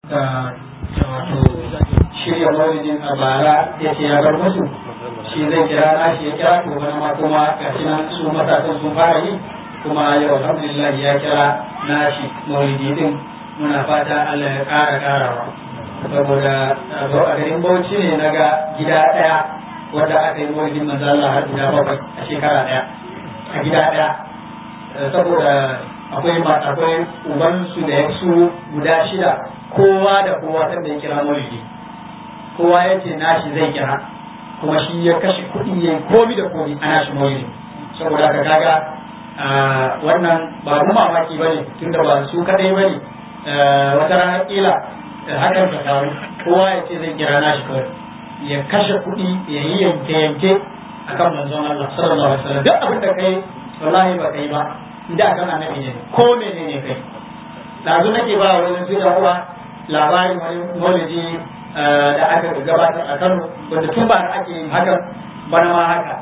da wato shirya maulidin a bara ya ce ya bar musu shi zai kira na shi ya kira to bana ma kuma gashi nan su matasan sun fara yi kuma yau alhamdulillah ya kira na shi maulidi din muna fata Allah ya ƙara ƙarawa saboda a garin Bauchi ne na ga gida ɗaya wanda aka yi maulidin manzo Allah har guda bakwai a shekara ɗaya a gida ɗaya saboda akwai akwai ubansu da su guda shida kowa da kowa san da ya kira maulidi kowa ya ce nashi zai kira kuma shi ya kashe kuɗi ya yi komi da komi a nashi maulidi saboda haka kaga wannan ba mu mamaki ba ne tunda ba su kadai ba ne wata rana kila hakan ta faru kowa ya ce zai kira nashi kawai ya kashe kuɗi ya yi yanke yanke akan manzon Allah sallallahu alaihi wasallam duk abin da kai wallahi ba kai ba da kan annabi ne ko menene kai dazu nake ba wani su da uwa labarin wani maulidi da aka gabatar a Kano wanda tun ba ake yin hakan bana ma haka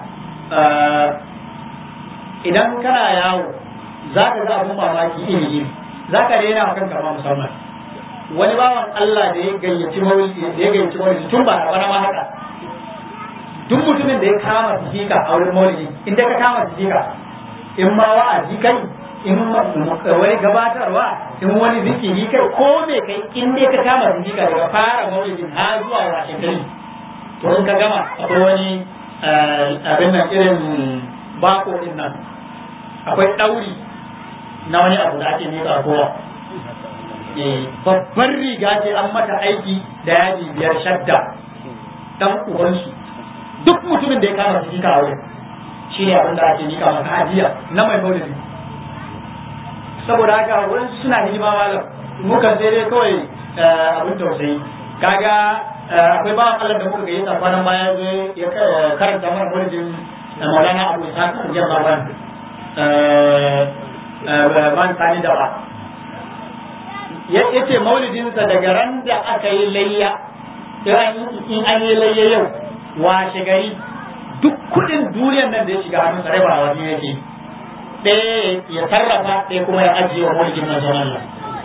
idan kana yawo za ka ga abun mamaki iri iri za ka rena wa kanka ma musamman wani bawan Allah da ya gayyaci maulidi da ya gayyaci maulidi tun ba bana ma haka duk mutumin da ya kama sifika a wurin maulidi in ka kama sifika in ma wa'azi kai in wani gabatarwa in wani zikiri kai ko me kai in dai ka kama zikira daga fara maulidin har zuwa washe gari to in ka gama akwai wani abin nan irin bako din nan akwai ɗauri na wani abu da ake nika kowa babbar riga ce an mata aiki da yaji biyar shadda dan ubansu duk mutumin da ya kama zikira a wurin shi ne abin da ake nika maka hadiya na mai maulidi saboda haka wurin suna hidima malam muka sai dai kawai abin tausayi kaga akwai bawan Allah da muka gayyata kwanan baya zai ya karanta mana maulidin Maulana Abu Isa Jalla ban man sani da ba ya ce maulidinsa daga ran da aka yi layya in an yi layya yau washe gari duk kudin duniyar nan da ya shiga hannun sarai ba wani yake ɗaya ya sarrafa ɗaya kuma ya ajiye wa mulkin manzon Allah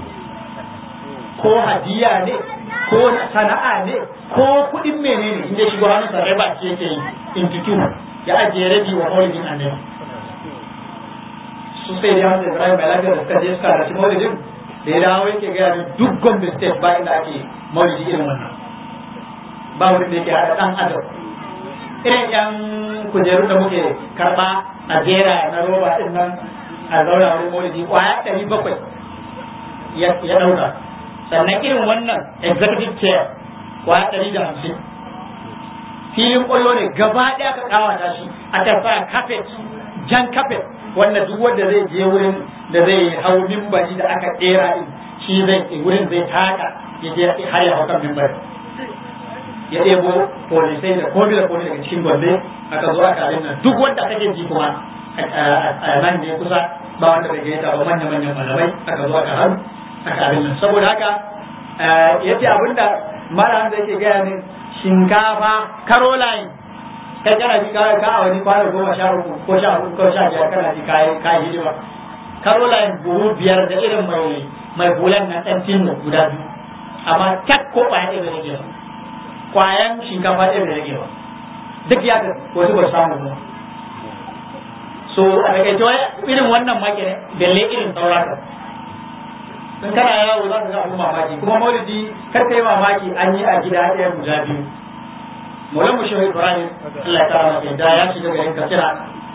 ko hadiya ne ko sana'a ne ko kudin menene inda shigo hannun sarai ba shi yake intitu ya ajiye rabi wa mulkin annabi su sai da hamsa Ibrahim mai lafiya da suka je suka rashi maulidin da ya dawo yake gaya da duk Gombe state ba inda ake maulidi irin wannan ba wurin da yake haɗa ɗan adam irin yan kujeru da muke karba a jera na roba din nan a zauna wani maulidi kwaya ɗari bakwai ya ɗauka sannan irin wannan executive chair kwaya ɗari da hamsin filin ƙwallo ne gaba ɗaya ka ƙawata shi a tafa kafet jan kafet wanda duk wanda zai je wurin da zai hau mimbari da aka ɗera din shi zai wurin zai taka ya je har ya hau kan mimbari ya ɗebo polisai da komi da komi daga cikin gombe aka zo aka abin nan duk wanda kake ji kuma a nan ne kusa ba wanda bai gaita ba manya manyan malamai aka zo aka haru aka abin nan saboda haka ya ce abinda mara da yake gaya ne shinkafa caroline kai kana ji kawai ka a wani kwana goma sha uku ko sha uku ko sha biyar kana ji kayi kayi hidima caroline buhu biyar da irin mai mai bulan na ɗan tinno guda biyu amma tak ko ɓaya ɗaya bai rage ba kwayan shinkafa ɗaya da rage ba duk ya ga wasu ba samu ba so a takaice wai irin wannan make ne belle irin saurata in kana yawo za ka ga abu mamaki kuma maulidi kar ka yi mamaki an yi a gida ɗaya guda biyu maulan mu shehu ibrahim Allah ya kara masa da ya shiga garin kafira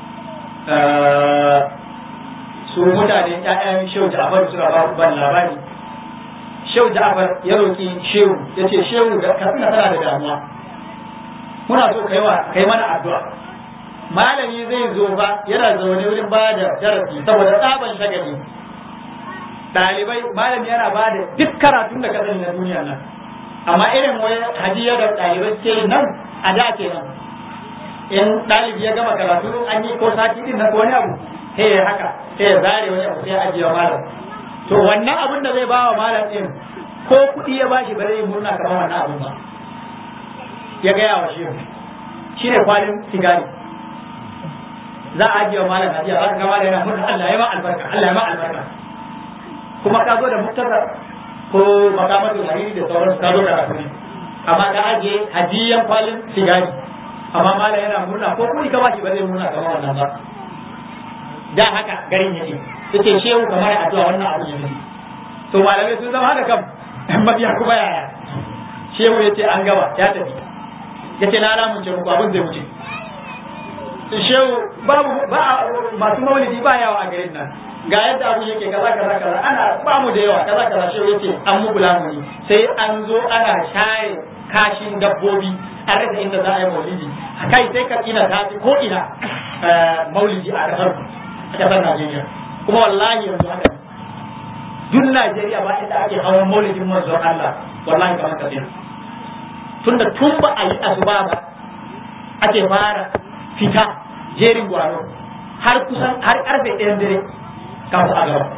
su mutane ƴaƴan shehu ja'far suka ba ban labari shehu Ja'far ya roki shehu ya ce shehu da ka tana tana da damuwa muna so kai wa kai mana addu'a malami zai zo ba yana zaune wurin ba da darasi saboda tsaban shagali ɗalibai malami yana ba da duk karatun da ka sani na duniya nan amma irin wani hajiya da ɗalibai ke nan a da ke nan in ɗalibi ya gama karatu an yi ko sati din na ko wani abu sai ya haka sai ya zare wani abu sai ya ajiye malam to wannan abin da zai bawa malam din ko kuɗi ya bashi ba zai yi murna kamar wannan abin ba ya gaya wa shehu shi ne kwalin sigari za a ajiye wa malam ajiya za ka ga malam yana murna Allah ya ma albarka Allah ya ma albarka kuma ka zo da muktasar ko makamatul hariri da sauransu ka zo karatu ne amma ka ajiye hadiyan kwalin sigari amma mala yana murna ko kuɗi ka bashi ba zai murna kamar wannan ba da haka garin yake yace shehu kamar addu'a wannan abu ne to malamai sun zama haka kam mabiya kuma yaya shehu yace an gaba ya tafi yace na alamun ce muku abin zai wuce shehu babu ba masu maulidi ba yawa a garin nan ga yadda abu yake kaza kaza kaza ana ba mu da yawa kaza kaza shehu yace an muku lamuni sai an zo ana share kashin dabbobi an rasa inda za a yi maulidi kai sai ka ina ta ko ina maulidi a kasar a kasar Najeriya kuma wallahi yanzu haka duk Najeriya ba inda ake hawan maulidin manzon Allah wallahi kamar ka tunda tun ba a yi asuba ba ake fara fita jerin gwano har kusan har karfe ɗayan dare kafin a gaba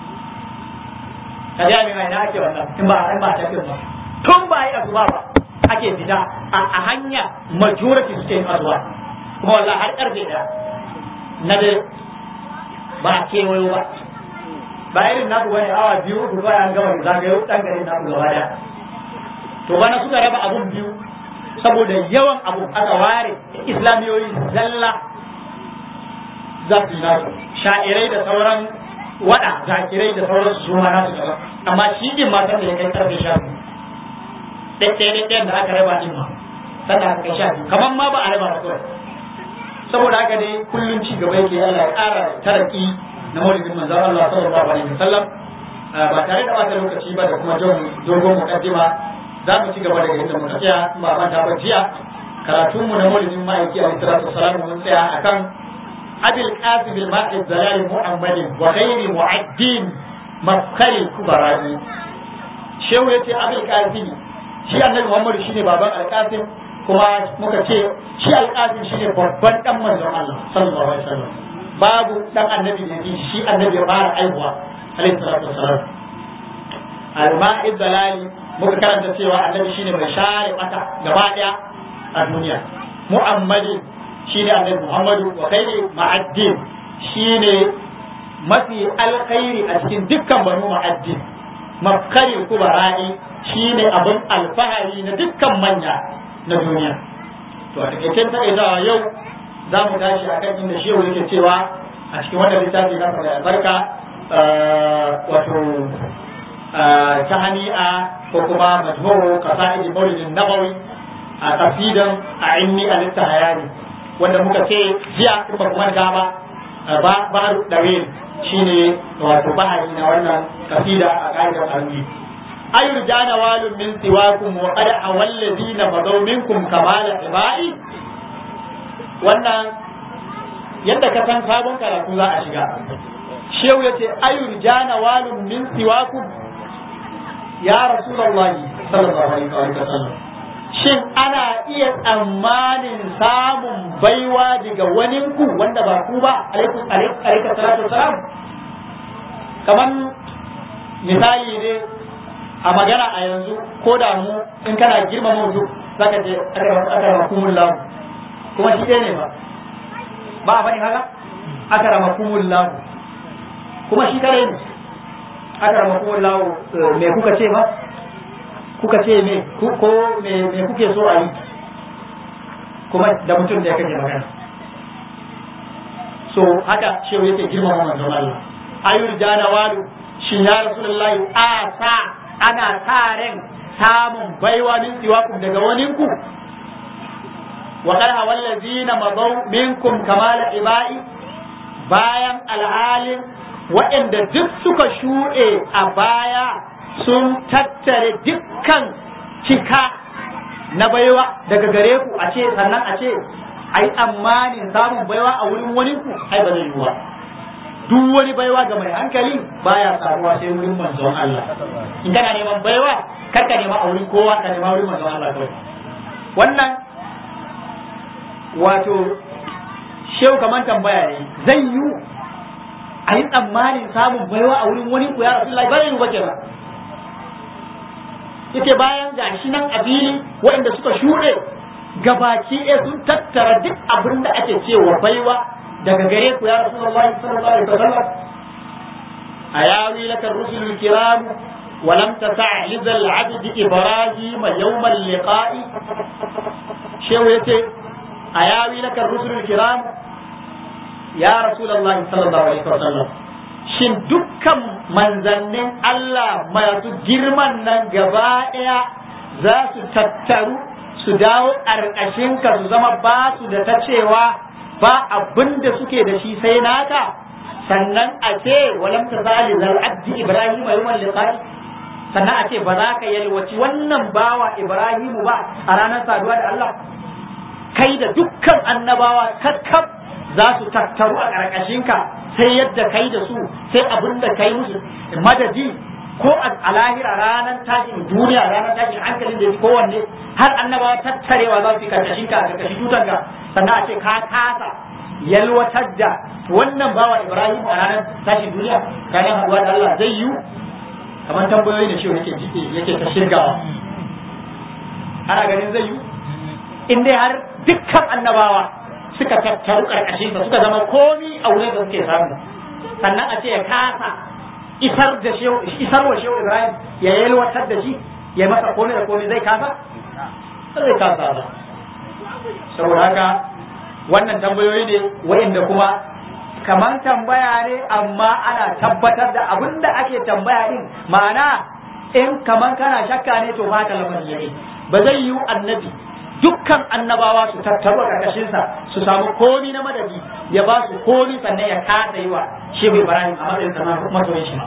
ka ji mai na ake wannan in ba in ba ta ba tun ba a yi asuba ba ake fita a hanya majority suke yin asuba kuma wallahi har karfe ɗaya na dare ba a kewayo ba ba irin naku bane awa biyu uku ba an gama zagayo dan garin naku gaba daya to bana suka raba abun biyu saboda yawan abu aka ware islamiyoyi zalla za su yi nasu sha'irai da sauran wada zakirai da sauran su ma nasu gaba amma shi din ma san da ya kai karfe sha biyu ɗaya ɗaya da aka raba din ma sannan aka kai sha biyu kamar ma ba a raba ba kawai saboda haka dai kullum ci gaba yake Allah ya ƙara taraki na maulidin manzon Allah sallallahu alaihi wasallam ba tare da bata lokaci ba da kuma dogon mukaddima za mu ci gaba daga inda muka tsaya ba ban ta ba jiya karatun mu na maulidin ma'aiki alaihi salatu wasalam mun tsaya akan abil qasim al ma'i zalal muhammadin wa ghairi mu'addin mafkari kubarani shehu yace abil qasim shi annabi muhammad shine baban al qasim kuma muka ce shi al qasim shine babban dan manzon Allah sallallahu alaihi wasallam babu dan annabi da shi annabi ya fara aihuwa alaihi salatu wasalam al-ma'id dalali muka karanta cewa annabi shine mai share mata gaba daya a duniya muhammadin shine annabi muhammadu wa khairi ma'addin shine mafi alkhairi a cikin dukkan banu ma'addin mafkari kubara'i shine abin alfahari na dukkan manya na duniya to a takaicen takaitawa yau za mu tashi a kan inda shehu yake cewa a cikin wannan littafi na da albarka wato ta hani'a ko kuma majmu'u qasa'id maulidin nabawi a kafidan a inni a littahayani wanda muka ce jiya in ba kuma gaba ba ba dawil shine wato bahari na wannan kafida a ƙa'idar arwi ayur jana walun min siwakum wa qad awalladina madaw minkum kamala ibai wannan yadda ka san sabon karatu za a shiga shehu ya ce ayur jana walun min siwakum ya rasulullahi sallallahu alaihi wa sallam shin ana iya tsammanin samun baiwa daga wani ku wanda ba ku ba alaikum alaikum salatu wasalam kaman misali ne a magana a yanzu ko da mu in kana girmama mutum zaka je aka makumullahu kuma shi ɗaya ne ba ba a faɗi haka aka rama kumullahu kuma shi kare ne aka rama kumullahu me kuka ce ba kuka ce me ko me kuke so a yi kuma da mutum da ya kake magana so haka shehu yake girmama manzon Allah ayur jana walu shin ya rasulullahi a sa ana sa ran samun baiwa min siwakum daga waninku wa qala wallazina madaw minkum kamala ibai bayan alhalin waɗanda duk suka shuɗe a baya sun tattare dukkan cika na baiwa daga gare ku a ce sannan a ce ai tsammanin samun baiwa a wurin wani ku ai ba zai yiwu duk wani baiwa ga mai hankali baya samuwa sai wurin manzon Allah in kana neman baiwa kar ka nema a wurin kowa ka nema wurin manzon Allah kawai wannan wato shehu kaman tambaya ne zai yiwu a yi tsammanin samun baiwa a wurin wani ku ya rasulullahi ba zai yiwu ba kenan yake bayan gashi nan a fili waɗanda suka shuɗe gabaki ɗaya sun tattara duk abin da ake cewa baiwa daga gare ku ya Rasulullah sallallahu alaihi wasallam a yawi laka rusulul kiram ولم تسع لذا العبد إبراهيم يوم اللقاء شو يتي أياوي لك الرسل الكرام يا رسول الله صلى الله عليه وسلم shin dukkan manzannin Allah masu girman nan gaba ɗaya za su tattaru su dawo ƙarƙashinka su zama ba su da ta cewa ba abin da suke da shi sai naka sannan a ce walam ta zali zal abdi ibrahim yawmal liqa'i sannan a ce ba za ka yalwaci wannan bawa ibrahimu ba a ranar saduwa da Allah kai da dukkan annabawa kakkab za su tattaru a ƙarƙashinka sai yadda kai da su sai abin da kai musu madadi ko a lahira ranar tashin duniya ranar tashin hankalin da kowanne har annabawa tattarewa za su yi karkashinka a karkashin tutanka sannan a ce ka kasa yalwatar da wannan bawa Ibrahim a ranar tashin duniya ranar haɗuwa da Allah zai yi kamar tambayoyi da shi yake yake ta shirgawa ana ganin zai yi in dai har dukkan annabawa suka tattaru karkashin sa suka zama komi a wurin da suke samu sannan a ce ya kasa isar da shehu isar wa shehu Ibrahim ya yalwatar da shi ya masa komai da komai zai kasa zai kasa ba saboda haka wannan tambayoyi ne wa'inda kuma kaman tambaya ne amma ana tabbatar da abin da ake tambaya din ma'ana in kaman kana shakka ne to ba ka lamarin ne ba zai yiwu annabi dukkan annabawa su tattaru a ƙarƙashinsa su samu komi na madadi ya ba su komi sannan ya kasa yi wa shehu ibrahim a matsayin sana masoyin shi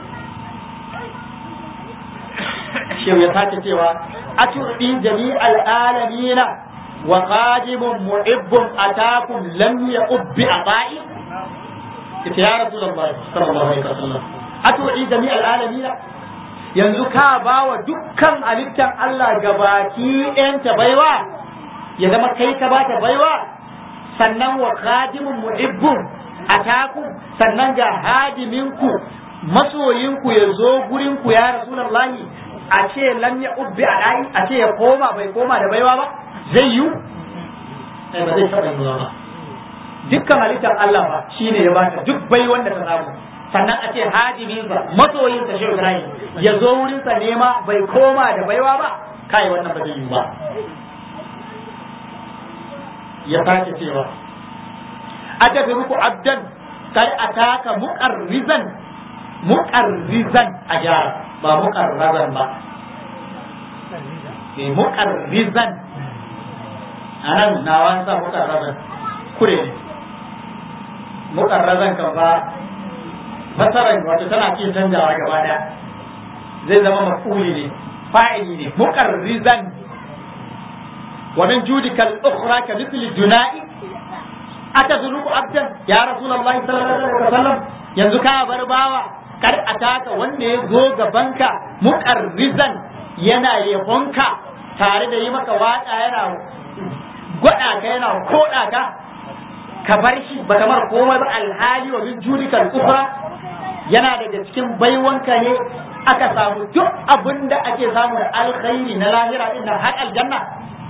shehu ya sake cewa a turɗi jami'al alamina wa qadimun mu'ibbun atakum lam ya'ubbi aba'i ita ya rasulullahi sallallahu alaihi wasallam a turɗi jami'al alamina yanzu ka ba wa dukkan halittar Allah gabaki ɗayanta baiwa ya zama kai ka ba ta baiwa sannan wa khadimun muhibbun ataku sannan ga hadiminku masoyinku ya zo gurinku ya rasulullahi a ce lam ya ubbi a ɗayi a ce ya koma bai koma da baiwa ba zai yi ba zai taɓa yiwuwa ba dukkan halittar Allah ba shine ya bata duk bai wanda ta samu sannan a ce hadiminsa masoyinsa shi Ibrahim ya zo wurinsa nema bai koma da baiwa ba kai wannan ba zai yi ba ya sake cewa atadruku abdan kai ataka muqarrizan muqarrizan a gyara ba muqarrazan ba eh muqarrizan anan na wansa muqarrazan kure ne muqarrazan kan ba fasarar wato tana iya canjawa gaba daya zai zama mafuli ne fa'ili ne muqarrizan wa min judika al-ukhra ka mithli duna'i atazuluku abdan ya rasulullahi sallallahu alaihi wasallam yanzu ka bar bawa kar ataka wanda ya zo gabanka muqarrizan yana yabonka tare da yi maka waka yana gwada ka yana koda ka ka bar shi ba kamar komai ba alhali wa min judika al-ukhra yana daga cikin baiwanka ne aka samu duk abin da ake samu da alkhairi na lahira din nan har aljanna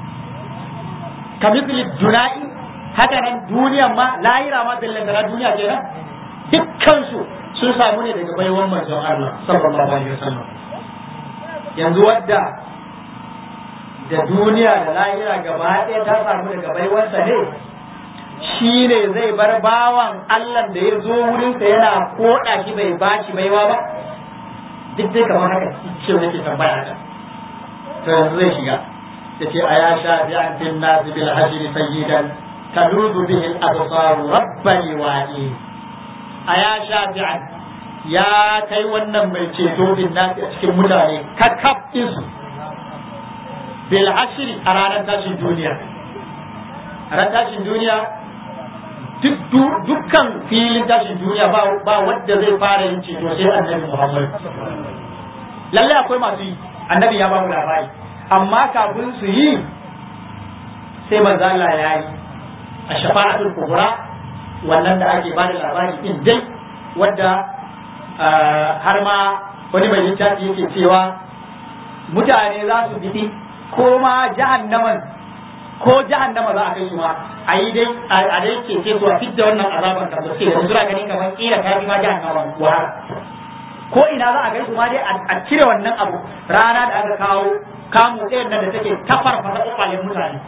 ka misli duna'i haka nan duniya ma lahira ma billan da duniya kenan dukkan su sun samu ne daga baiwan manzon Allah sallallahu alaihi wasallam yanzu wadda da duniya da lahira gaba ɗaya ta samu daga baiwansa ne shi ne zai bar bawan Allah da ya zo wurinsa yana koɗa shi bai ba shi baiwa ba duk dai kamar haka ce nake tambaya ta to yanzu zai shiga yace aya sha bi an bin nas bil hajr sayyidan taludu bihi al absar rabbani wa'i aya sha bi an ya kai wannan mai ceto bin nas a cikin mutane kakkaf su bil hashri a ranar tashin duniya a ranar tashin duniya dukkan filin tashin duniya ba wadda zai fara yin ceto sai annabi Muhammad. Lalle akwai masu yi, annabi ya ba mu labari, amma kafin su yi sai manzo Allah ya yi a shafa'atul kubra wannan da ake ba da labari din dai wadda har ma wani mai littafi yake cewa mutane za su bi ko ma jahannaman ko jahannama za a kai su ma a yi dai a dai ke ce zuwa fidda wannan azaban da suke da sura gani kamar kila ta bi ma jahannama wahala ko ina za a gaisu ma dai a cire wannan abu rana da aka kawo kamu ɗayan nan da take tafar fasa kwakwalen mutane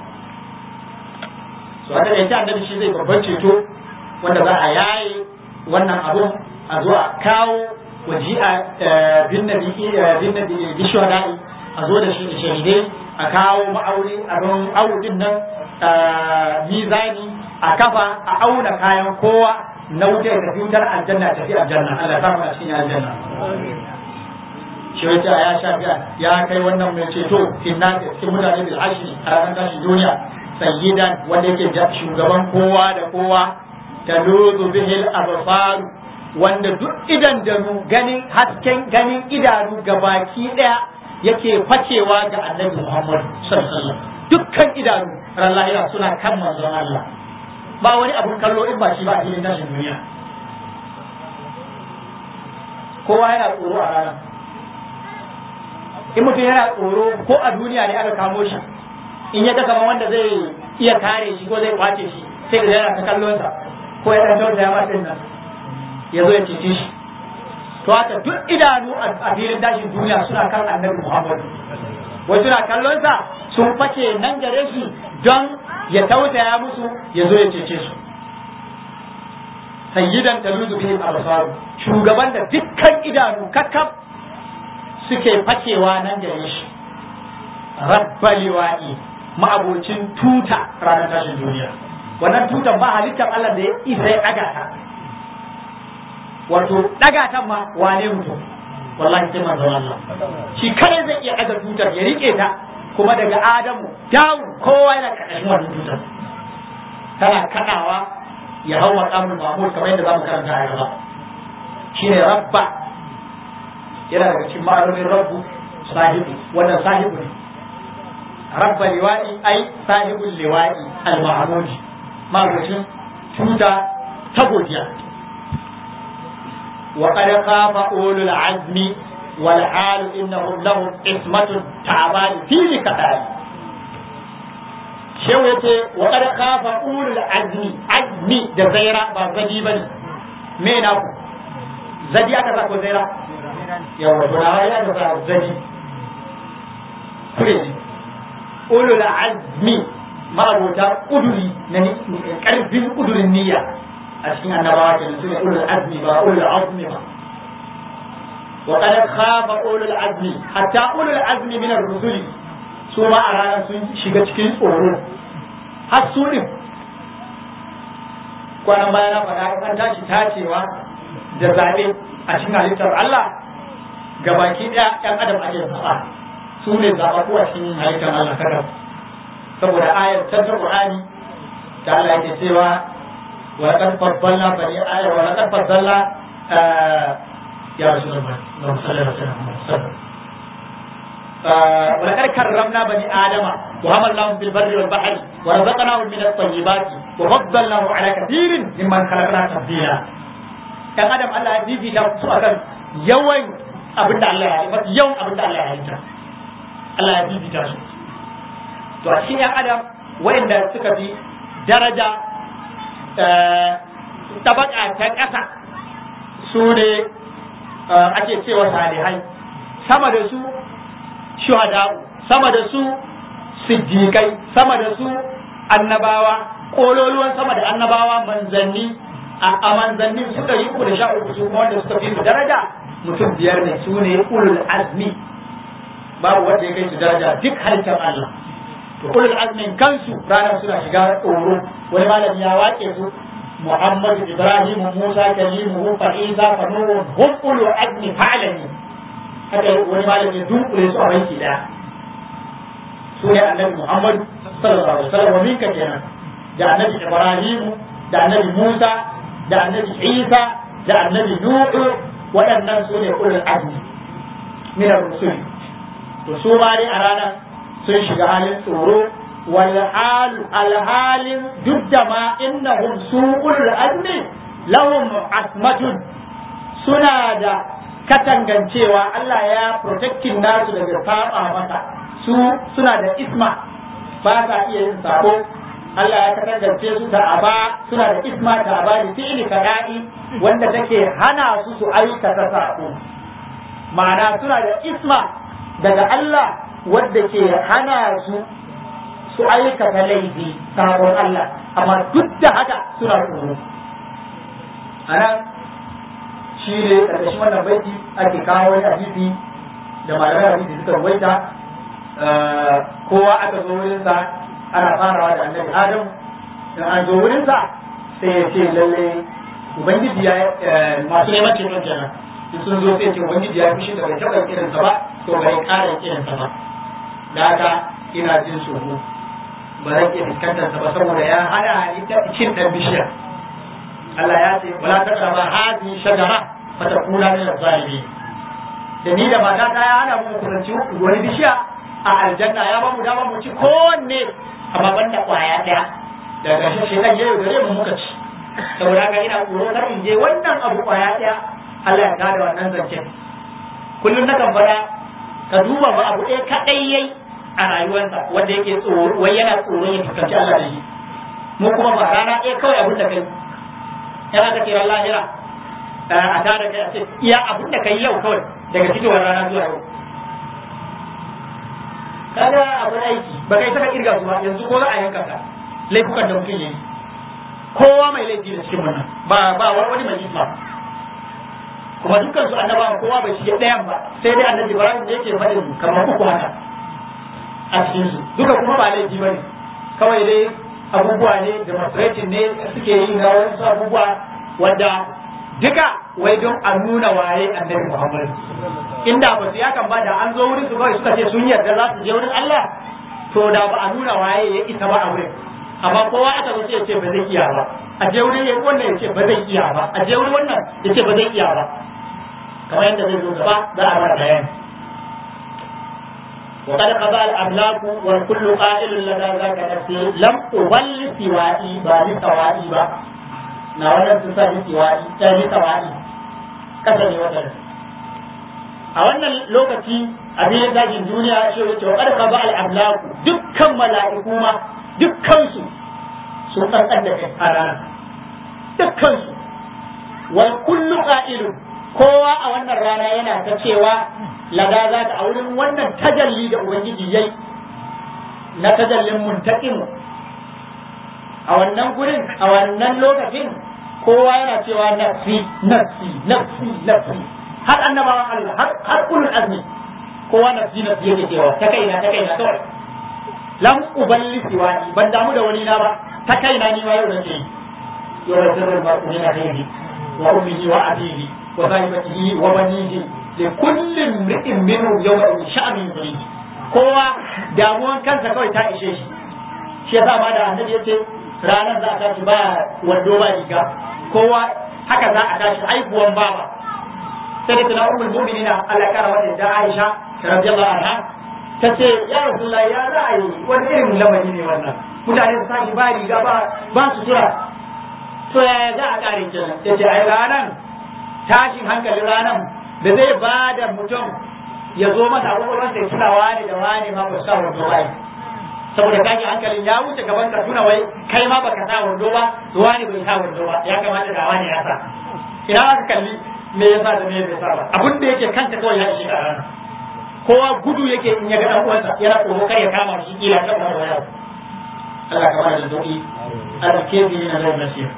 so a taƙaice annabi shi zai babban ceto wanda za a yaye wannan abun a zo a kawo waji a bin nabi bin nabi bishwara'i a zo da shi da shahidai a kawo ma'auri abin audin nan mizani a kafa a auna kayan kowa na wuce da fitar aljanna ta fi aljanna Allah ya samu a cikin aljanna shi wace ya shafi ya kai wannan mai ceto inna da cikin mutane bil ashri a ranar tashin duniya sayyidan wanda yake shugaban kowa da kowa taluzu bihil absar wanda duk idan da ganin hasken ganin idanu gabaki daya yake facewa ga annabi Muhammad sallallahu alaihi wasallam dukkan idanu ran lahira suna kan manzon Allah ba wani abun kallo in ba shi ba a cikin tashin duniya kowa yana tsoro a ranar in mutum yana tsoro ko a duniya ne aka kamo shi in ya ga kamar wanda zai iya kare shi ko zai kwace shi sai da yana ta kallon sa ko ya dan tausaya ma din nan ya zo ya cece shi to haka duk idanu a filin tashin duniya suna kan annabi Muhammad wai suna kallon sa sun face nan gare shi don ya tausaya musu ya zo ya cece su sayyidan taluzu bihi al-absar shugaban da dukkan idanu kakkab suke fakewa nan gare shi rabbal liwa'i ma'abocin tuta ranar tashin duniya wannan tutan ba halittar Allah da ya isa ya daga ta wato daga ta ma wane mutum wallahi sai manzon Allah shi kare zai iya daga tutar ya rike ta kuma daga Adamu dawo kowa yana karkashin wannan tutar tana kadawa ya hau maqamul mahmud kamar yadda zamu karanta a gaba shine rabba yana daga cikin ma'anonin rabbu sahibi wannan sahibu ne rabba liwa'i ai sahibul liwa'i al-mahmudi ma'abucin tuta ta godiya وقد خاف أولو العزم والحال إنهم لهم إثمة تعبان في لكتاب شو يتي وقد خاف أولو العزم عزمي ده زيرا بزدي بني مين أبو زدي أكذا كو زيرا يوم تنا هيا أكذا زدي كريجي أولو العزم ما أبوتا أدري نني كرفين أدري النية a cikin annabawa ke su ne ulul azmi ba ulul azmi ba wa qad khafa ulul azmi hatta ulul azmi min ar-rusul su ma a ranar sun shiga cikin tsoro har su din kwanan baya na faɗa an tashi tacewa da zaɓe a cikin halittar Allah gabaki ɗaya ɗan adam ake zaɓa su ne zaɓaɓɓu a cikin halittar Allah kada saboda ayar ta Qur'ani da Allah yake cewa ولقد فضلنا بني آدم ولقد فضلنا آه يا رسول الله اللهم صل على سيدنا محمد آه ولقد كرمنا بني آدم وحملناهم في البر والبحر ورزقناهم من الطيبات وفضلناهم على كثير ممن خلقنا تفضيلا كان آدم الله يجيب da su akan yawan abin da Allah ya yi mafi yawan abin da Allah ya halitta Allah ya bibita su to a cikin yan adam wayanda suka fi daraja tabaka ta ƙasa su ne ake cewa salihai sama da su shuhada'u sama da su siddiƙai sama da su annabawa ƙololuwan sama da annabawa manzanni a manzanni su ɗari uku da sha uku su kuma wanda suka fi su daraja mutum biyar ne su ne ulul azmi babu wanda ya kai su daraja duk halittar Allah to ulul azmin kansu ranar suna shiga tsoro wani malami ya wake su Muhammad Ibrahim Musa kalimuhu fa Isa fa Nuhu hum ulul azmi fa'alani haka wani malami ya dunkule su a banki daya su ne annabi Muhammad sallallahu alaihi wasallam wa minka kenan da annabi Ibrahim da annabi Musa da annabi Isa da annabi Nuhu waɗannan su ne ulul azmi min ar-rusul to su ma dai a ranar sun shiga halin tsoro wal alhalin duk da ma innahum su'ul azmi lahum asmatun suna da katangancewa Allah ya protectin nasu daga saba masa su suna da isma ba sa iya yin sako Allah ya katangance su da aba suna da isma da aba da fi'li kada'i wanda take hana su su aikata sako ma'ana suna da isma daga Allah wadda ke hana su su aikata laifi sabon Allah amma duk da haka suna tsoro a nan shi ne ƙarƙashin wannan baiti ake kawo wani hadisi da malamai hadisi suka ruwaita kowa aka zo wurinsa ana farawa da annabi adam in an zo wurinsa sai ya ce lalle ubangiji ya masu neman ceton kenan in sun zo sai ce ubangiji ya fushi da bai taɓa irinsa ba to bai ƙara irinsa ba da haka ina jin tsoro ba zan iya fuskantar sa ba saboda ya hana ni ta cin dan bishiya Allah ya ce wala taqraba hadhihi shajara fatakuna min az-zalimin da ni da mata ta ya hana mu kusanci wani bishiya a aljanna ya ba mu dama mu ci kowanne amma banda kwaya daya daga ƙarshen shekan ya yaudare mu muka ci saboda haka ina tsoro kar in je wannan abu kwaya daya Allah ya tada wannan zancen kullum na kan fada ka duba ba abu ɗaya kaɗai yayi a rayuwarsa wanda yake tsoro wai yana tsoron ya fuskanci Allah da shi mu kuma ba rana ɗaya kawai abin da kai yana ka kira lahira a tada kai a ce iya abin da kai yau kawai daga fitowar rana zuwa yau kaga abin aiki ba kai saka kirga su ba yanzu ko za a yanka ka laifukan da mutum yayi kowa mai laifi da cikin wannan ba ba wani mai isma kuma dukkan su annabawa kowa bai shige ɗayan ba sai dai annabi Ibrahim da yake faɗin kamar uku haka a cikin su duka kuma ba laifi bane kawai dai abubuwa ne demonstration ne suke yi na wasu abubuwa wanda duka wai don a nuna waye annabi Muhammad inda ba su yakan ba da an zo wurin su kawai suka ce sun yarda za su je wurin Allah to da ba a nuna waye ya isa ba a wurin amma kowa aka zo sai ya ce ba zai iya ba a je wurin ya wannan ya ce ba zai iya ba a je wurin wannan ya ce ba zai iya ba kamar yadda zai zo gaba za a mara bayani وقد قضى الأملاك والكل قائل لدى ذاك نفسي لم أبل سوائي بل سوائي با نوانا تسالي سوائي تالي سوائي كسني وطن a wannan lokaci abin zagin duniya shi wace wa ƙarfa ba al'amlaku dukkan mala'iku ma dukkansu sun tsantsan da kai a ranar dukkansu wal kullu qa'ilu kowa a wannan rana yana ta cewa lada za ta a wurin wannan tajalli da ubangiji yayi na tajallin muntaqim a wannan gurin a wannan lokacin kowa yana cewa nafsi nafsi nafsi nafsi har annabawan Allah har har ulul azmi kowa nafsi nafsi yake cewa ta kaina ta kaina kawai lam uballi siwani ban damu da wani na ba ta kaina ni ma yau nake yi yau da sirrin ba kuma na kai wa ummihi wa abihi wa sahibatihi wa banihi li kulli imri'in minhum yawma sha'anin yurihi kowa damuwan kansa kawai ta ishe shi shi yasa ma da annabi yace ranar za a tashi ba wando ba riga kowa haka za a tashi haihuwan baba sai da tana ummul mu'minina Allah ya kara wata da Aisha radiyallahu anha tace ya Rasulullah ya za a yi wani irin lamari ne wannan mutane su tashi ba riga ba ba su tura to ya za a kare kenan yace ai ranan tashin hankalin ranan da zai ba da mutum ya zo masa abubuwan sai tuna wani da wani ma ba su sa wando ba saboda kaji hankalin ya wuce gaban ka tuna wai kai ma baka sa wando ba wani bai sa wando ba ya kamata da wani ya sa ina aka kalli me ya sa da me bai sa ba abin da yake kanta kawai ya shiga rana kowa gudu yake in ya ga dan uwansa yana tsoro kar ya kama shi kila ta kuma waya Allah ka bada doki Allah ke bi na zai nasir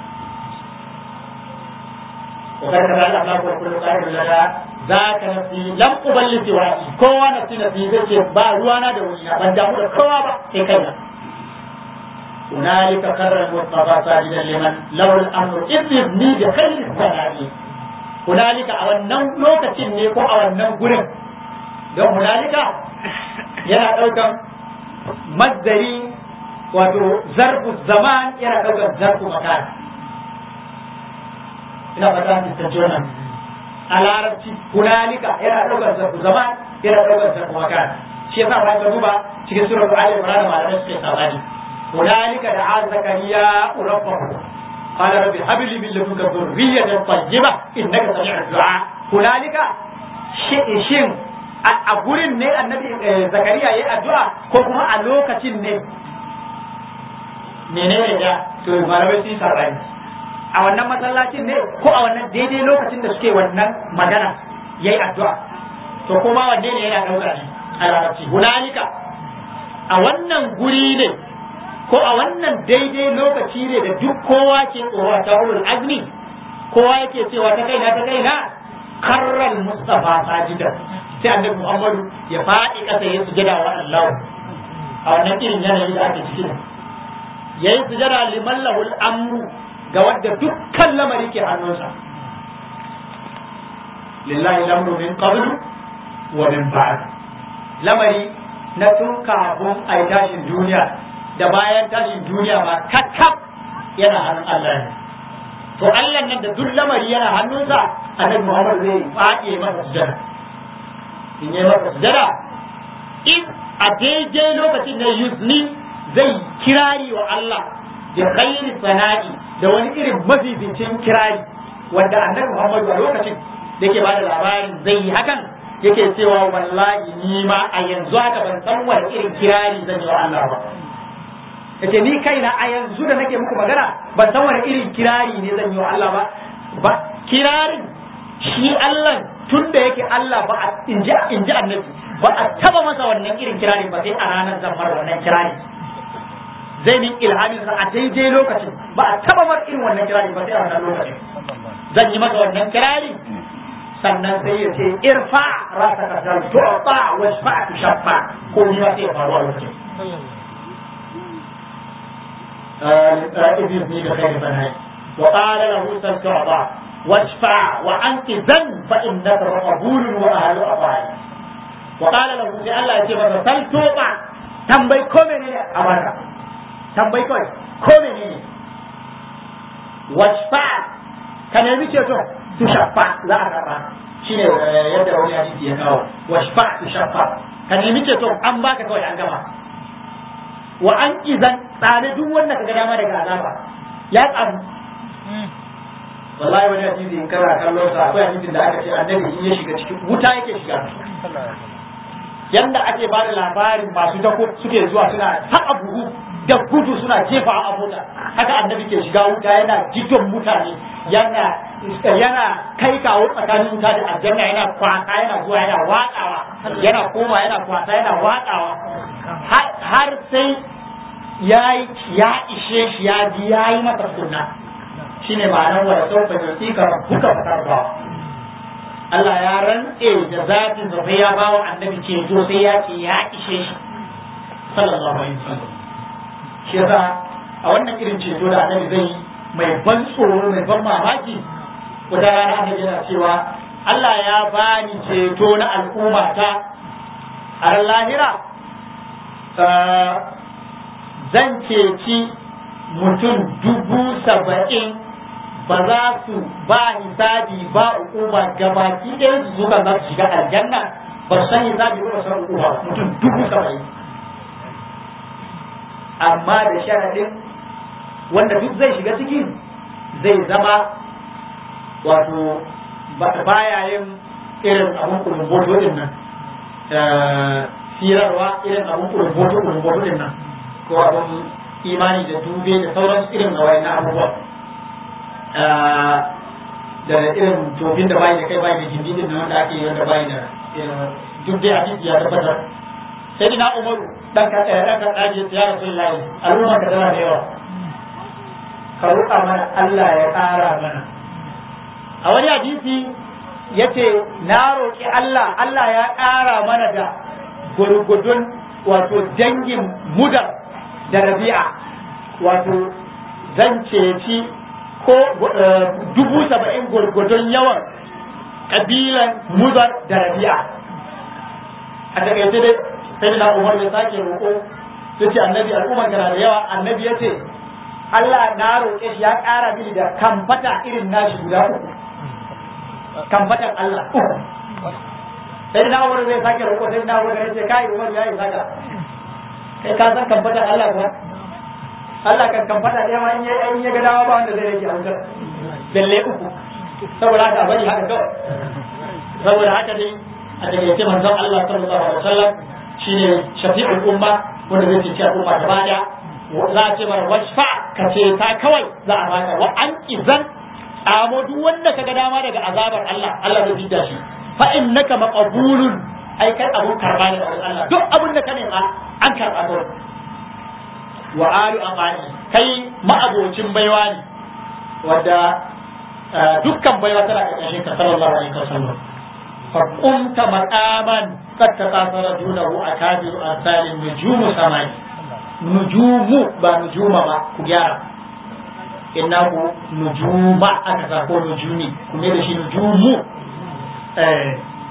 وقد كذا الله كل قائل لنا ذاك نفسي لم أبلغ سوائي كوا نفسي نفسي زي با روانا da wani na ban damu da kowa ba sai kaina هنالك قرر المصطفى ساجدا لمن له الامر اذ يبني بخير الثناء هنالك a wannan lokacin ne ko a wannan gurin don hunalika yana daukan mazdari wato zarfu zaman yana daukan zarfu makan ina fata mun tantance wannan a larabci hunalika yana daukar zarfu zaman yana daukar zarfu makan shi yasa ba ka duba cikin suratul ali imran malamai suke sabani hunalika da zakariya rabbahu قال رب هب لي من لدنك ذرية طيبة إنك سميع الدعاء هنالك shin a gurin ne annabi zakariya ya yi addu'a ko kuma a lokacin ne menene da to malamai sun sarrafa a wannan masallacin ne ko a wannan daidai lokacin da suke wannan magana yayi addu'a to kuma wanne ne yana ɗauka shi a larabci hunalika a wannan guri ne ko a wannan daidai lokaci ne da duk kowa ke tsoron ta ulul azmi kowa yake cewa ta kaina ta kaina karral mustafa sajidan sai annabi muhammadu ya faɗi ƙasa ya sujada wa Allah a wannan irin yanayi da ake ciki yayi sujada liman lahul amru ga wadda dukkan lamari ke hannunsa lillahi lamru min qablu wa min ba'd lamari na tun kafin a yi tashin duniya da bayan tashin duniya ba kakkaf yana hannun Allah ne to Allah nan da duk lamari yana hannunsa annabi Muhammad zai faɗi masa sujada in yi masa sujada in a daidai lokacin da yuzni zai kirari wa Allah da khairi sana'i da wani irin mafificin kirari wanda annabi Muhammad a lokacin da yake bada labarin zai yi hakan yake cewa wallahi ni ma a yanzu haka ban san wani irin kirari zan yi wa Allah ba yace ni kaina a yanzu da nake muku magana ban san wani irin kirari ne zan yi wa Allah ba ba kirarin shi Allah tun da yake Allah ba a inji inji annabi ba a taba masa wannan irin kirari ba sai a ranar zan mar wannan kirari zai min ilhamin sa a daidai lokacin ba a taba mar irin wannan kirari ba sai a wannan lokacin zan yi masa wannan kirari sannan sai ya ce irfa rasa ka dan tu'ta wa shafa tushaffa ko ni sai ya faru a lokacin إذن بخير فنهي وقال له سل تعطى واشفع وأنت ذن فإنك قبول وأهل أطاعي وقال له سي الله يجيب سل تعطى تنبي كومني أمرك تنبي كوي كومني واشفع كان يبي تشوف تشفع لا أكبر shine yadda wani hadisi ya kawo washfa tushaffa ka nemi ceto an baka kawai an gama wa an izan tsane duk wanda ka ga dama daga azaba ya tsamu wallahi wani hadisi in kana kallon sa akwai hadisin da aka ce annabi in ya shiga cikin wuta yake shiga yanda ake ba da labarin masu dako suke zuwa suna taɓa buhu da gudu suna jefa a mota haka annabi ke shiga wuta yana jidon mutane yana yana kai kawo tsakanin wuta da aljanna yana kwasa yana zuwa yana watsawa yana koma yana kwasa yana watsawa har sai ya ya ishe shi ya ji ya yi masa sunna shine ma'anar wa da sauka yusi ka buka fatar ba Allah ya rantse da zatin sa sai ya bawa annabi ceto sai ya ce ya ishe shi sallallahu alaihi wasallam shi yasa a wannan irin ceto da annabi zai yi mai ban tsoro mai ban mamaki wata rana annabi yana cewa Allah ya bani ceto na al'umma ta a ran lahira zan ceci mutum dubu saba'in ba za su ba hisabi ba hukuma gabaki ɗaya su suka za su shiga aljanna ba su san hisabi ba san hukuma mutum dubu saba'in amma da sharaɗin wanda duk zai shiga cikin zai zama wato baya yin irin abun kulumboto din nan firarwa irin abun kulumboto kulumboto din nan ko abun imani da dube da sauran irin na wayan abubuwa da irin tofin da bayi da kai bayi da jindidin na wanda ake yi wanda bayi da duk dai hadisi ya tabbatar sai dina umaru dan ka tsaya dan ka tsaje ya rasulullahi al'umma ka tana da yawa ka roƙa mana Allah ya ƙara mana a wani hadisi yace na roƙi Allah Allah ya ƙara mana da gurgudun wato dangin mudar da rabi'a wato zan ceci ko dubu saba'in gurgudun yawan ƙabilan mudar da rabi'a a takaice dai sai na umar ya sake roƙo ya ce annabi al'umman kana da yawa annabi ya ce Allah na roƙe shi ya ƙara mini da kamfata irin nashi guda uku kamfatan Allah uku sai na umar zai sake roƙo sai na umar ya ce kai umar ya yi saka kai ka san kamfatan Allah kuwa Allah kan kamfata ɗaya ma in ya ga dawa ba wanda zai rage a wutar balle uku saboda haka bari haka kawai saboda haka dai a takaice manzon Allah sallallahu alaihi wasallam shine shafi'ul umma wanda zai ce al'umma gaba daya za a ce mara washfa ka ce ta kawai za a baka wa an izan amo duk wanda ka ga dama daga azabar Allah Allah zai fita shi fa innaka maqbulun ai kai abun karba ne a wurin Allah duk abun da ka nema an karba to wa alu amani kai ma'abocin baiwa ne wadda dukkan baiwa tana ƙarƙashin ka sallallahu alaihi wasallam fa qumta maqaman qad tasara dunahu akabiru asalin nujumu samai nujumu ba nujuma ba ku gyara innahu nujuma aka sa ko nujumi kuma da shi nujumu eh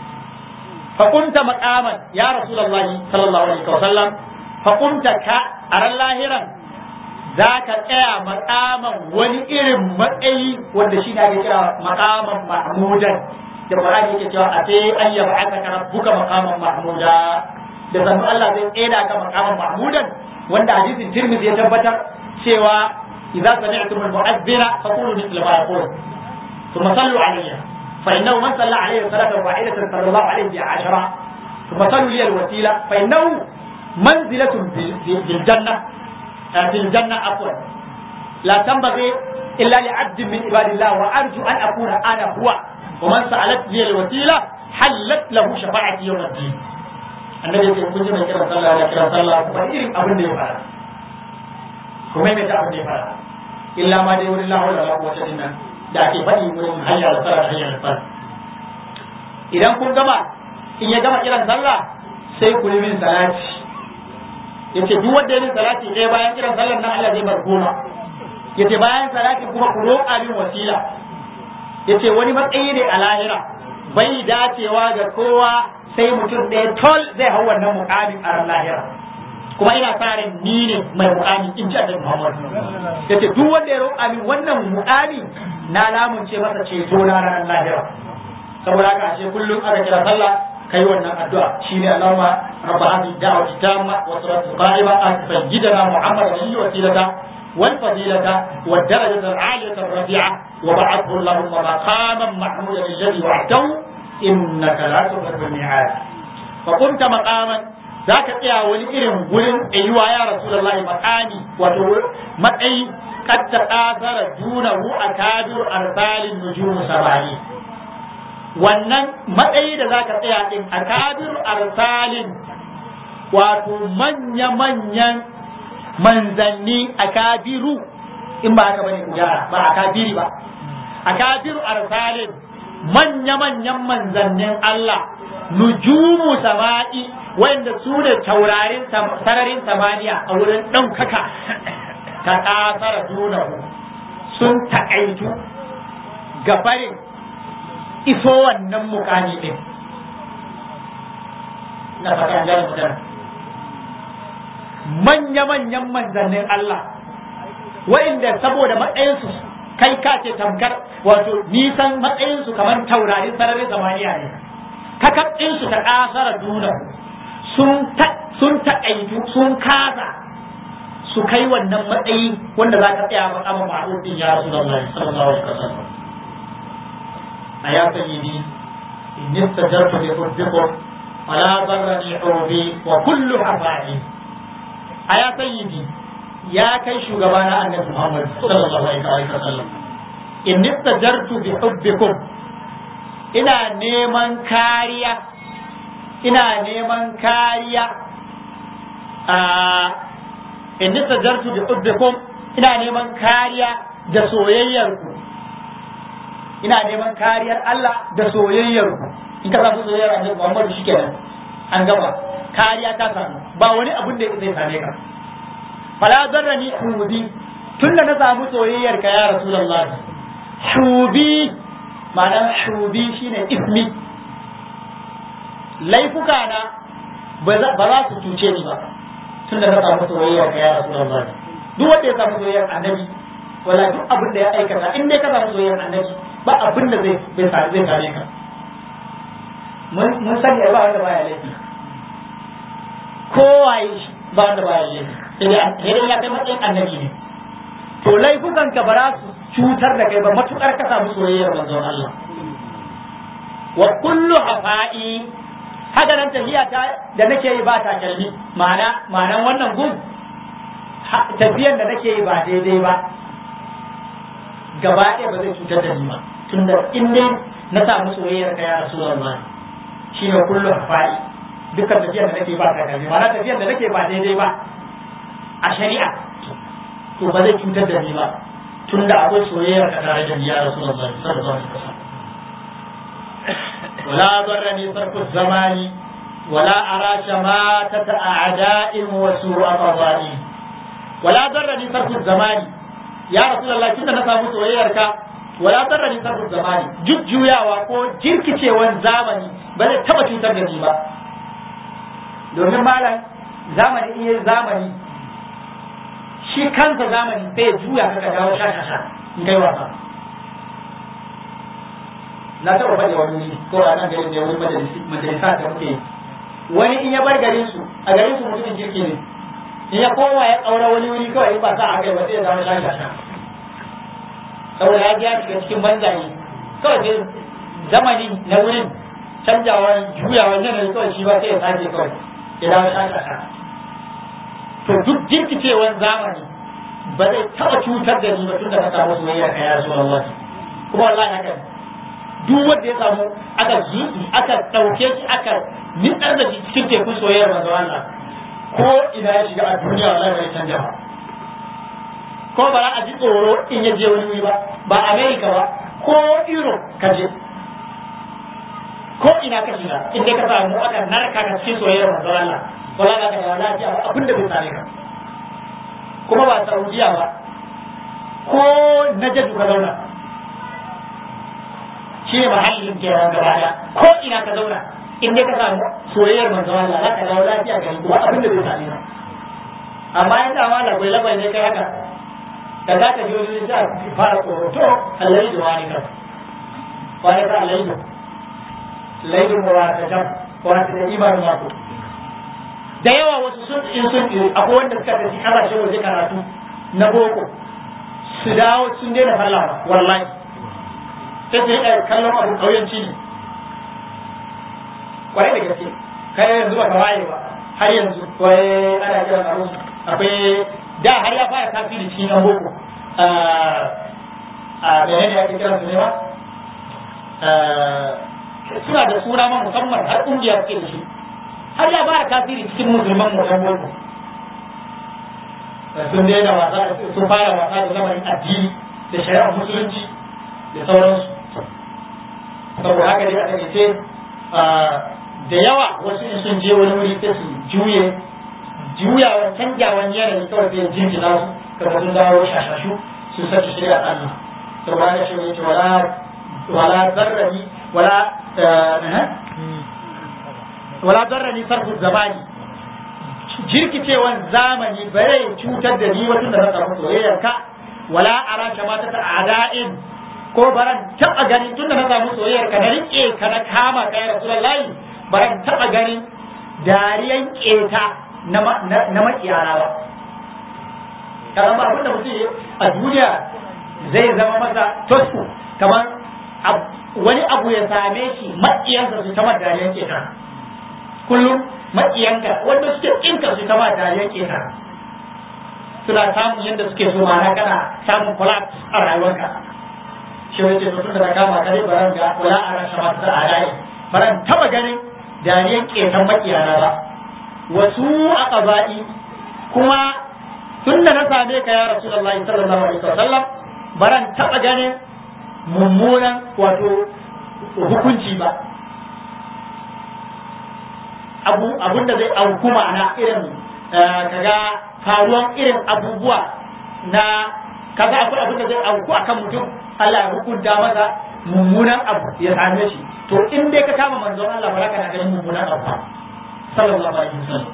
fa qumta maqaman ya rasulullahi sallallahu alaihi wasallam fa qumta ka aran lahiran za ka tsaya makaman wani irin matsayi wanda shi ne ake kira makaman mahmudan da Qur'ani yake cewa a sai an yaba aka kana buka makaman mahmuda da sannu Allah zai tsaya ka makaman mahmudan wanda hadisin Tirmidhi ya tabbatar cewa idza sami'tum al-mu'adhdhina faqulu mithla ma yaqul thumma sallu alayya fa innahu man salla alayhi salatan wahidatan sallallahu alayhi bi ashra thumma sallu li al-wasila fa innahu manzilatun bil jannah في الجنة عفوا لا تنبغي إلا لعبد من عباد الله وأرجو أن أكون أنا هو ومن سألت لي الوسيلة حلت له شفاعتي يوم الدين النبي يقول كنت من كرم صلى الله عليه وسلم فإن أبن دي فعلا كما يمتع أبن دي فعلا إلا ما دي ولله ولا لا قوة إلا da ake faɗi wurin hanyar sallah hanyar sallah idan kun gama in ya gama kiran sallah sai ku yi min salati yace duk wanda yayin salati ɗaya bayan kiran sallar nan Allah zai bar goma yace bayan salati kuma ku roƙa min wasila yace wani matsayi ne a lahira bai dacewa ga kowa sai mutum ɗaya tol zai hau wannan muƙamin a ran lahira kuma ina sa ran ni ne mai muƙami in ji Annabi Muhammad yace duk wanda ya roƙa min wannan muƙami na lamunce masa ceto na ranar lahira saboda haka ashe kullum aka kira sallah kai wannan addu'a shine Allahumma rabb hadhihi da'wati tamma wa salatu qa'ima ati sayyidina Muhammad alaihi wa sallam wal fadilata wad darajata al 'aliyata ar rafi'a wa ba'athu Allahumma maqaman mahmudan alladhi wa'adahu innaka la tukhlifu al mi'ad fa kunta maqaman zaka tsaya wani irin gurin tsayuwa ya rasulullah maqami wato matsayi kad ta'athara dunahu akabiru arsalin nujum sabani wannan matsayi da zaka tsaya din akabiru arsalin wato manya-manyan manzanni akabiru in ba haka bane ku gyara ba akabiri ba akabiru arsalin manya-manyan manzannin Allah nujumu sama'i wanda su ne taurarin sararin samaniya a wurin ɗaukaka ta ƙasar dunahu sun taƙaitu gabarin iso wannan mukami din na fatan gane magana manya-manyan manzannin Allah wa'inda saboda matsayinsu kai ka ce tamkar wato nisan matsayinsu kamar taurarin sararin samaniya ne kakatsinsu ta kasara duna sun taƙaitu sun kasa su kai wannan matsayi wanda za ka tsaya makaman ma'arufin ya rasu da Allah sallallahu alaihi wasallam يا سيدي إن استجرت بحبكم فلا ضرني حبي وكل حفائي يا سيدي يا كي شغبانا النبي محمد صلى الله عليه وسلم إن استجرت بحبكم ina neman kariya ina neman kariya a in istajartu bi hubbikum ina neman kariya da soyayyarku ina neman kariyar Allah da soyayyar ku in ka samu soyayyar Annabi Muhammad shikenan an gaba kariya ta samu ba wani abun da zai same ka fala zarrani hubi tunda na samu soyayyar ka ya Rasulullah hubi ma'anar hubi shine ismi laifuka na ba za su cuce ni ba tunda na samu soyayyar ka ya Rasulullah duk wanda ya samu soyayyar Annabi wala duk abin da ya aikata in dai ka samu soyayyar Annabi ba abin da zai zai zai same ka mun sani ba wanda baya laifi kowaye shi ba wanda baya laifi sai dai ya kai matsayin annabi ne to laifukan ka ba za su cutar da kai ba matukar ka samu soyayyar manzon Allah wa kullu hafa'i haka nan tafiya ta da nake yi ba ta kalmi ma'ana ma'anan wannan gun tafiyan da nake yi ba daidai ba gaba ɗaya ba zai cutar da ni ba tunda in dai na samu soyayyar ka ya Rasulullah shine kullu hafa'i dukkan tafiyar da nake ba takalmi ma'ana tafiyar da nake ba daidai ba a shari'a to ba zai cutar da ni ba tunda akwai soyayyar ka tare da ni ya rasulullahi sallallahu alaihi wasallam ولا ضرني صرف الزمان ولا أرى شماتة أعداء وسوء قضاء ولا ضرني صرف الزمان يا رسول الله كنا نسامو سويرك ولا ضرني صرف الزمان jujjuyawa ko jirkicewan zamani ba zai taba cutar da ni ba domin malam zamani iya zamani shi kansa zamani sai ya juya ka dawo shashasha in kai wasa na taɓa faɗi wani wuri ko a nan garin da wani majalisa da muke wani in ya bar garin su a garin su mutumin kirki ne in ya koma ya ƙaura wani wuri kawai ba sa a kai ba sai ya zama shashi sha saboda ya biya shiga cikin banzaye kawai sai zamani na wurin canjawa juyawa yanayi kawai shi ba sai ya sake kawai ya zama shashi sha to duk jirkicewan zamani ba zai taɓa cutar da ni ba tun da ka samu soyayya ka ya zuwa Allah kuma wallahi haka duk wanda ya samu aka zuci aka ɗauke shi aka nitsar da shi cikin tekun soyayyar manzo Allah ko ina ya shiga a duniya wallahi bai canja ba ko ba za a ji tsoro in ya je wani wuri ba ba America ba ko Europe ka je ko ina ka shiga in dai ka samu aka narka ka cikin soyayyar manzo Allah wallahi ka ga lafiya abin da bai same ka kuma ba Saudiya ba ko Najd ka zauna shi ne mahallin kenan gaba daya ko ina ka zauna in dai ka samu soyayyar manzo Allah za ka dawo lafiya ga kuma abin da bai same ka amma in da mala bai labai ne kai haka da za ka ji wani da fara tsoro to Allah ya wani ka wani ka Allah ya laidu wa ta jam wa ta da imanu mako da yawa wasu sun in sun akwai wanda suka tafi kasashen waje karatu na boko su dawo sun daina fallawa wallahi sai su yi kallon abu ƙauyenci ne kwarai da gaske kai yanzu ba ka waye ba har yanzu wai ana kiran abu akwai da har ya fara tasiri cikin yan boko a menene ake kiran su ne ba suna da suna ma musamman har ƙungiya suke da shi har ya fara tasiri cikin musulman mu yan boko sun daina wasa sun fara wasa da lamarin addini da shari'ar musulunci da sauransu saboda haka dai a takaice da yawa wasu in sun je wani wuri sai su juye juyawa canjawan yanayi kawai sai jinjina su kamar sun dawo shashashu su saki shirya Allah saboda haka shi ne wala wala zarrani wala wala zarrani sarfu zamani jirkicewan zamani bare cutar da ni wata da na samu soyayyar ka wala ara kamata ta ada'in ko baran taba ganin tunda na samu soyayyar ka na rike ka na kama ka ya rasulullahi baran taba ganin dariyan keta na na makiyara ba kamar ba abinda mutum a duniya zai zama masa tosku kamar wani abu ya same shi makiyansa su ta dariyan keta kullum makiyanka wanda suke kinka su ta dariyan keta suna samun yadda suke so ma'ana kana samun collapse a rayuwarka shi wace to tun da kama kare baran ga wala a rasha masu a rayu baran taba ganin dariyan ketan makiyana ba wasu a ƙaba'i kuma tun da na same ka ya rasulullahi sallallahu alaihi wasallam baran taba ganin mummunan wato hukunci ba abu abun da zai auku ma'ana irin kaga faruwan irin abubuwa na kaga akwai abin da zai auku akan mutum Allah ya hukunta masa mummunan abu ya same shi to in dai ka kama manzon Allah ba za ka na ganin mummunan abu ba sallallahu alaihi wasallam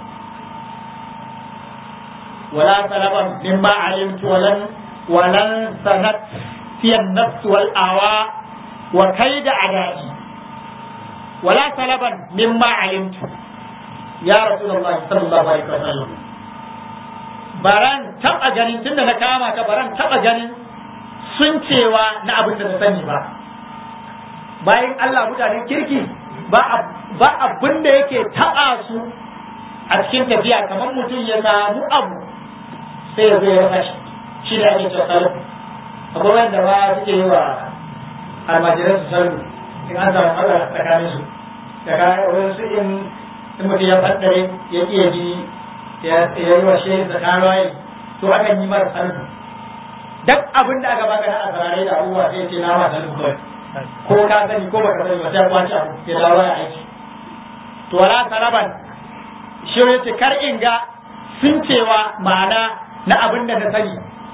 wala salaban mimma alimtu walan walan sanat fi an-nafs wal awa wa kaida adai wala salaban mimma alimtu ya rasulullahi sallallahu alaihi wasallam baran taba ganin tunda na kama ka baran taba ganin sun cewa na abin da na sani ba bayan Allah mutanen kirki ba abin da yake taɓa su a cikin tafiya kamar mutum ya samu abu sai ya zo ya rasa shi shi da ake cewa salu akwai wanda ba suke yi wa almajiran su salu in an samu Allah tsakanin su da ka wasu in in mutum ya faddare ya ƙi ya ji ya yi wa shi da karawaye to akan yi mara sarfu duk abin da aka baka na asararai da abubuwa sai ce na masa sarfu ko ka sani ko baka sani ba sai kwaci abu ya dawo ya aiki to wala saraban shi ya ce kar in ga sun cewa ma'ana na abin da na sani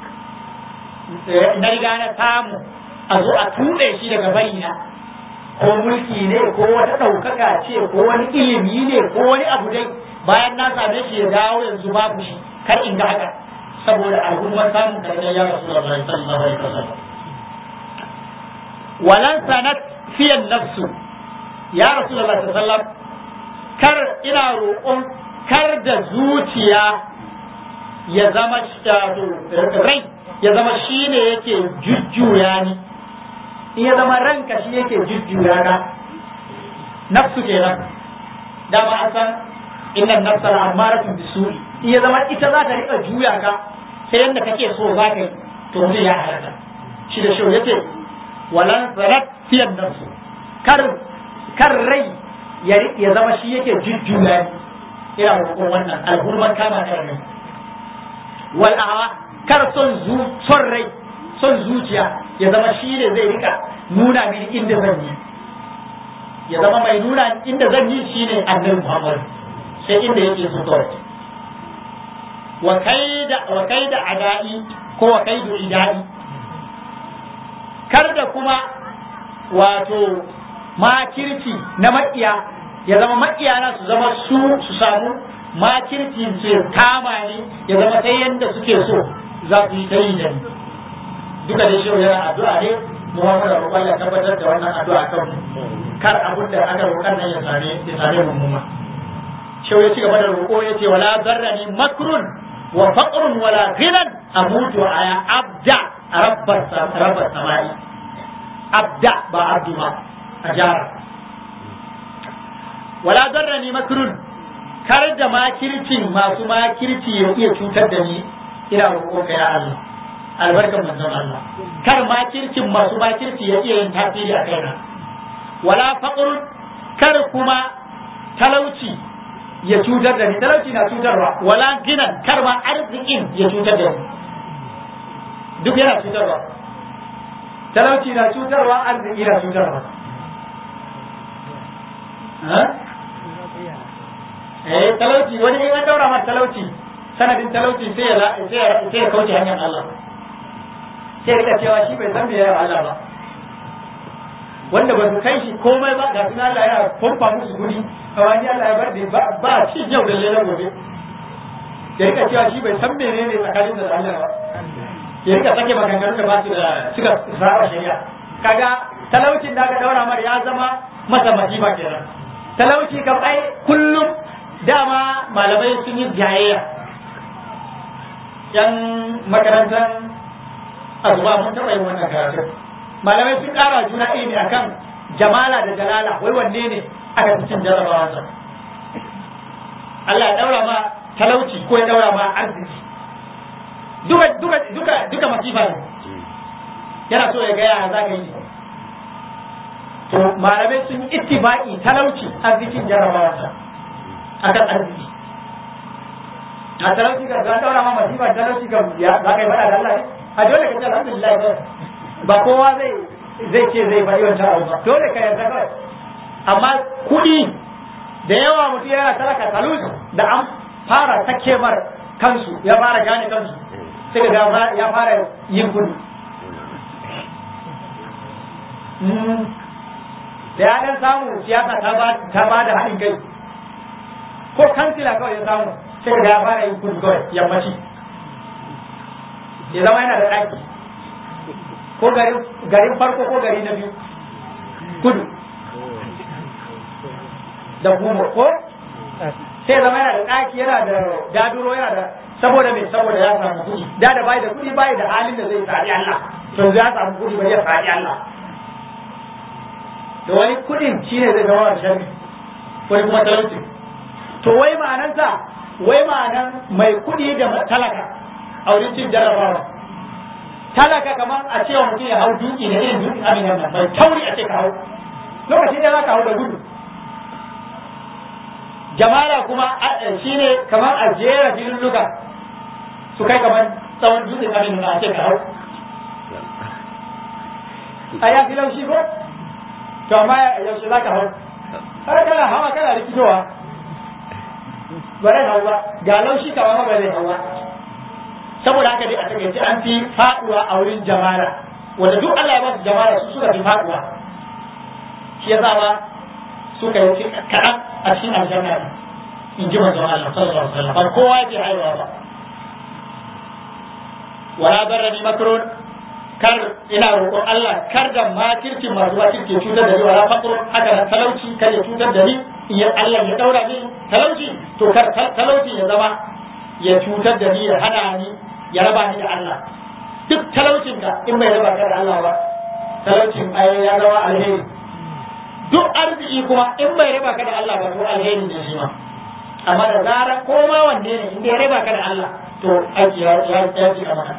na riga na samu a zo a tuɗe shi daga bayina ko mulki ne ko wata ɗaukaka ce ko wani ilimi ne ko wani abu dai bayan na same shi ya dawo yanzu babu shi kar in ga haka saboda al'ummar samun karɓar ya rasu da bai sallallahu alaihi wasallam walan sanat fiyan nafsu ya rasu da sallallahu kar ina roƙon kar da zuciya ya zama rai ya zama shi ne yake jujjuya ni in ya zama ranka shi yake jujjuya ka nafsu kenan dama an san inna nafsa al'amaratun bisu'i in ya zama ita za ta rika juya ka sai yadda kake so za ka yi to mutum ya halaka shi da shi yace walan zarat fiyan nafsu kar kar rai ya zama shi yake jujjuya ni ina roƙon wannan alhurman kama kar rai wal awa kar son zu son rai son zuciya ya zama shi ne zai rika nuna mini inda zan yi ya zama mai nuna inda zan yi shine annabi Muhammad sai inda yake so kawai wa kaida wa kaida adai ko wa kaidu idai kar da kuma wato makirci na maƙiya ya zama maƙiya na su zama su su samu makirci su kama ni ya zama sai yadda suke so za su yi ta yi da ni duka da shirin yana addu'a ne Muhammad da roƙon ya tabbatar da wannan addu'a kan kar abin da aka roƙar nan ya same ya same mu muma shi ya ci gaba da roƙo ya ce wala zarrani makrun wa faqrun wala ghinan amutu aya abda rabbar rabbar samai abda ba abdu ba a jara wala zarrani makrun kar da makircin masu makirci ya iya cutar da ni ina roƙo ka ya Allah albarkan manzon Allah kar makircin masu makirci ya iya yin tasiri a kaina wala faqrun kar kuma talauci ya cutar da ni talauci na cutarwa wala ginan kar ma arzikin ya cutar da ni duk yana cutarwa talauci na cutarwa arziki na cutarwa eh talauci wani in an daura ma talauci sanadin talauci sai ya sai ya kauce hanyar Allah sai rika cewa shi bai san me ya Allah ba wanda ba su kai shi komai ba ga sun Allah ya pompa musu guri kawai ni Allah ya bar da ba ci yau da lele gobe ya rika cewa shi bai san menene tsakanin da Allah ba ya rika sake maganganu da ba su da suka saba shari'a kaga talaucin da aka daura mar ya zama masa masifa kenan talauci kam ai kullum dama malamai sun yi jayayya yan makarantar azuba mun taɓa yin wannan karatu malamai sun ƙara juna ilimi akan jamala da jalala wai wanne ne aka fi cin jarabawa sa Allah ya daura ma talauci ko ya daura ma arziki duka duka duka duka masifa ne yana so ya ga ya za ka yi to malamai sun yi ittifaqi talauci arzikin jarabawa sa akan arziki a talauci ka ga daura ma masifa talauci ka ya za ka yi fada da Allah ne a dole ka ce alhamdulillah kawai ba kowa zai zai ce zai faɗi wancan abu ba dole ka yarda kawai amma kuɗi da yawa mutum yana talaka talus da an fara take mar kansu ya fara gane kansu sai ga ya fara yin kuɗi da ya dan samu siyasa ta ba da haɗin kai ko kansila kawai ya samu sai ga ya fara yin kuɗi kawai yammaci ya zama yana da ɗaki ko garin farko ko gari na biyu kudu da kuma ko sai zama yana da ɗaki yana da daduro yana da saboda mai saboda ya samu kuɗi da da bai da kuɗi bai da halin da zai tsari Allah to ya samu kuɗi bai ya tsari Allah da wani kuɗin shine zai zama da sharri wani kuma talauci to wai ma'anansa wai ma'anan mai kuɗi da talaka a wurin cin jarrabawa talaka kamar a cewa mutum ya hau duki da irin duki abin nan mai tauri a ce ka hau lokacin da za ka hau da gudu jamala kuma shine kamar a jera filulluka su kai kamar tsawon dutse kamin na ce ka hau a ya fi laushi ko to amma yaushe za ka hau har kana hawa kana rikitowa ba zai hau ba ga laushi kama ma ba zai hau ba saboda haka dai a takaice an fi faduwa a wurin jamala wanda duk Allah ya ba su jamala su suka fi faduwa shi ya ba suka yi fi kaɗan a cikin aljanna in ji manzon Allah sallallahu alaihi wasallam ba kowa yake haihuwa ba wala darrani makrun kar ina roƙon Allah kar da makirci masu makirci cutar da ni wala fakrun haka da talauci kar ya cutar da ni in Allah ya daura ni talauci to kar talauci ya zama ya cutar da ni ya hana ni ya raba ni da Allah duk talaucin ka in bai raba ka da Allah ba talaucin ai ya zama alheri duk arziki kuma in bai raba ka da Allah ba to alheri ne shi ma amma da zarar koma wanne ne in ya raba ka da Allah to aiki ya ya ya ci maka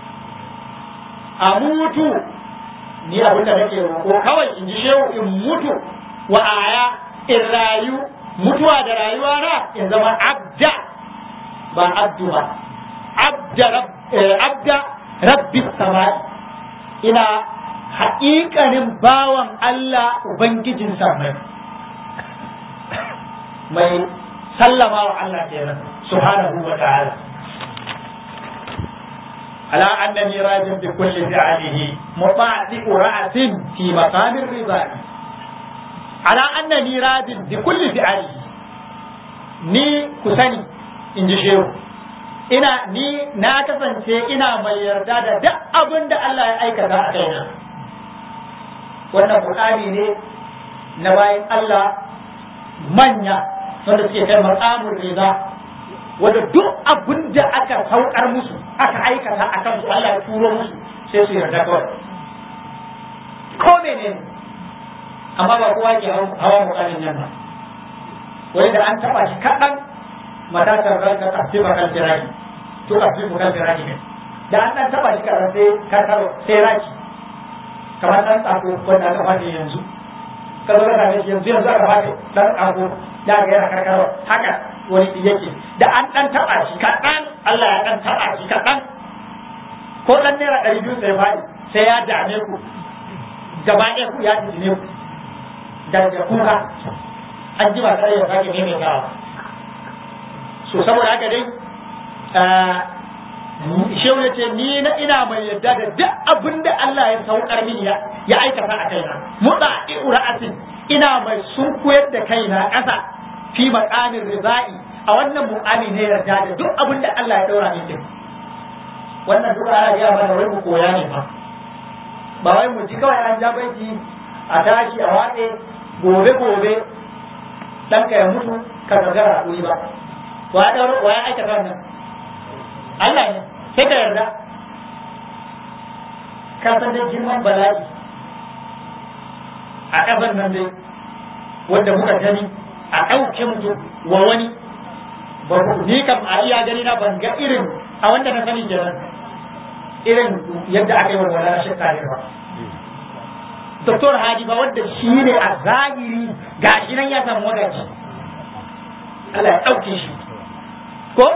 a mutu ni abin da nake roƙo kawai in ji shehu in mutu wa aya in rayu mutuwa da rayuwa na in zama abda ba abdu ba abda abda rabbi samai ina haƙiƙanin bawan Allah ubangijin samai mai sallama wa Allah kenan subhanahu wa ta'ala على أنني راج بكل فعله مطاعق رأس في مقام الرضا على أنني راج بكل فعله ni ku sani in ji shehu ina ni na kasance ina mai yarda da duk abin da Allah ya aikata a kaina wannan Qur'ani ne na bayan Allah manya wanda suke kai maqamul riza wanda duk abin da aka saukar musu aka aikata a kansu Allah ya turo musu sai su yarda kawai ko mene amma ba kowa ke hawa mukamin nan ba wani da an taba shi kaɗan matatar ranka kafi ba kan firaki to kafi ba kan firaki ne da an ɗan taba shi kaɗan sai karkaro sai raki kamar ɗan tsako wanda aka fata yanzu ka zo ka same shi yanzu yanzu aka fata ɗan tsako da ga yana karkaro haka wani yake da an dan taba shi kaɗan Allah ya dan taba shi kaɗan ko dan naira ɗari biyu sai faɗi sai ya dame ku gaba ɗaya ku ya tijine ku daga kuka an ji ba sai ya sake maimaitawa so saboda haka dai shehu ya ce ni na ina mai yadda da duk abin da Allah ya saukar mini ya aikata a kaina mutsa ra'asin ina mai sunkuyar da kaina ƙasa fi maqamin rizai a wannan muqami ne yarda da duk abin da Allah ya daura min din wannan duk ana ga mana wai mu koya ne fa ba wai mu ji kawai an ja baiti a tashi a watse gobe gobe dan ka ya mutu ka gagara kuri ba wa ya daura wa ya aikata wannan Allah ne sai ka yarda ka san da girman bala'i a ƙasar nan dai wanda muka gani a ɗauke mutum wa wani ba ni kam a iya gani na ban ga irin a wanda na sani kenan irin yadda aka yi wa wala shi kare ba Doktor Hadi ba wanda shi ne a zahiri ga shi nan ya samu wadaci Allah ya ɗauke shi ko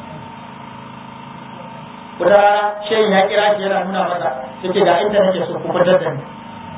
wata shehin ya kira shi yana nuna masa yake ga inda nake so ku fitar da ni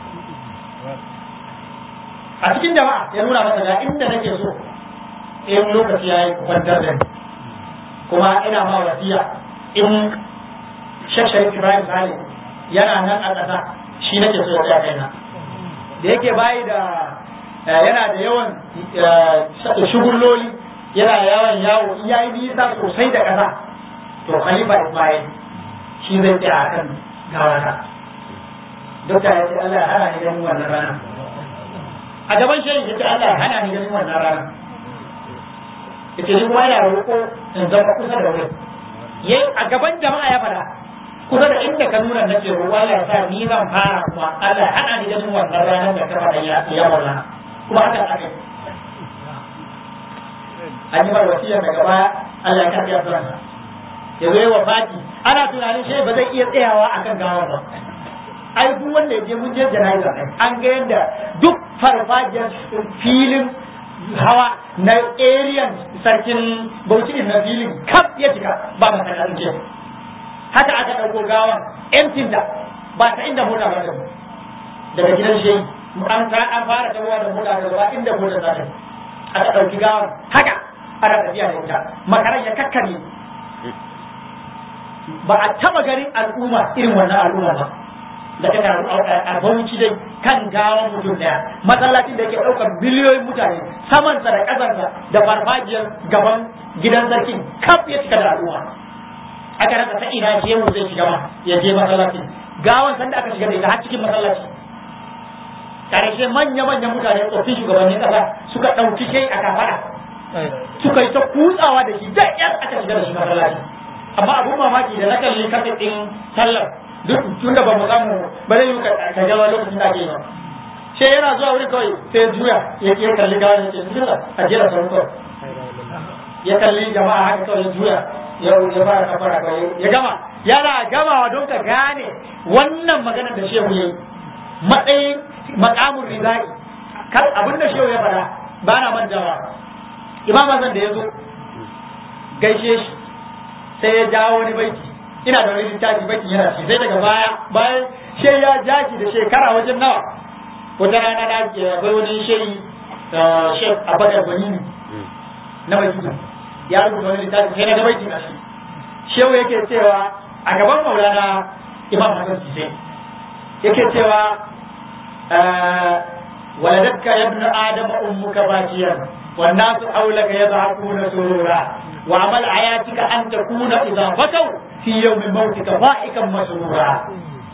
a cikin jama'a ya nuna masa ga inda nake so in lokaci ya yi kwantar da ni kuma ina ma wasiya in shekshari ibrahim salim yana nan a ƙasa shi nake so ya kaina da yake bayi da yana da yawan shugulloli yana yawan yawo in yayi nisa sosai da ƙasa to khalifa ismail shi zai tsaya a kan gawata dokta ya ce Allah ya hana ni ganin wannan rana a gaban shehi ya ce Allah ya hana ni ganin wannan rana yace ni kuma yana roƙo in zama kusa da wurin yayi a gaban jama'a ya fada kusa da inda ka nuna nake roƙo Allah ya sa ni zan fara kuma Allah ya hana ni ganin wannan ranar da ka fada ya ya maulana kuma haka aka yi an yi mar wasiyar daga baya Allah ya karɓi addu'arsa ya zo wa fati ana tunanin shi ba zai iya tsayawa akan gawar ba ai duk wanda ya je mun je jana'iza an ga yadda duk farfajiyar filin hawa na ariyan sarkin bauchi na filin kaf ya cika ba masallacin ke haka aka ɗauko gawan emtinta ba ta inda mota ba daga gidan shi an an fara tawowa da mota da ba inda mota za ta aka ɗauki gawan haka ana tafiya da ita makaran ya kakkare ba a taba ganin al'umma irin wannan al'umma ba da ta taru a bauchi dai kan gawan mutum daya masallacin da yake ɗaukar miliyoyin mutane samansa da ƙasarsa da farfajiyar gaban gidan sarkin kaf ya cika da al'umma aka rasa ta ina je mu zai shiga ma ya je masallacin gawan sanda aka shiga da ita har cikin masallaci karshe manya-manyan mutane tsoffin shugabannin ƙasa suka ɗauki shai a kafara suka yi ta kutsawa da shi da yan aka shiga da shi masallaci amma abun mamaki da na kalli kafin ɗin sallar duk tunda ba mu samu ba zai yi ka gawa lokacin da ake yi ba sai yana zuwa wurin kawai sai juya ya ke kalli gawa ya ce bismillah a jira sauran kawai ya kalli jama'a haka kawai ya juya ya ya fara kafara kawai ya gama yana gamawa don ka gane wannan magana da shehu yayi matsayin makamun rizai kar abin da shehu ya fada ba na mantawa imam Hassan da ya zo gaishe shi sai ya jawo wani baiti ina da wani littafi baiti yana shi sai daga baya bayan she ya jaki da shekara wajen nawa wata rana na akwai wani shehi shek abakar banini na madina ya rubuta wani littafi sai na ga baitin a shi shehu yake cewa a gaban maulana imam Hassan sisai yake cewa ولدتك يا ابن آدم أمك باكيا والناس حولك يضحكون سرورا وعمل حياتك أن تكون إذا بكوا في يوم موتك ضاحكا مسرورا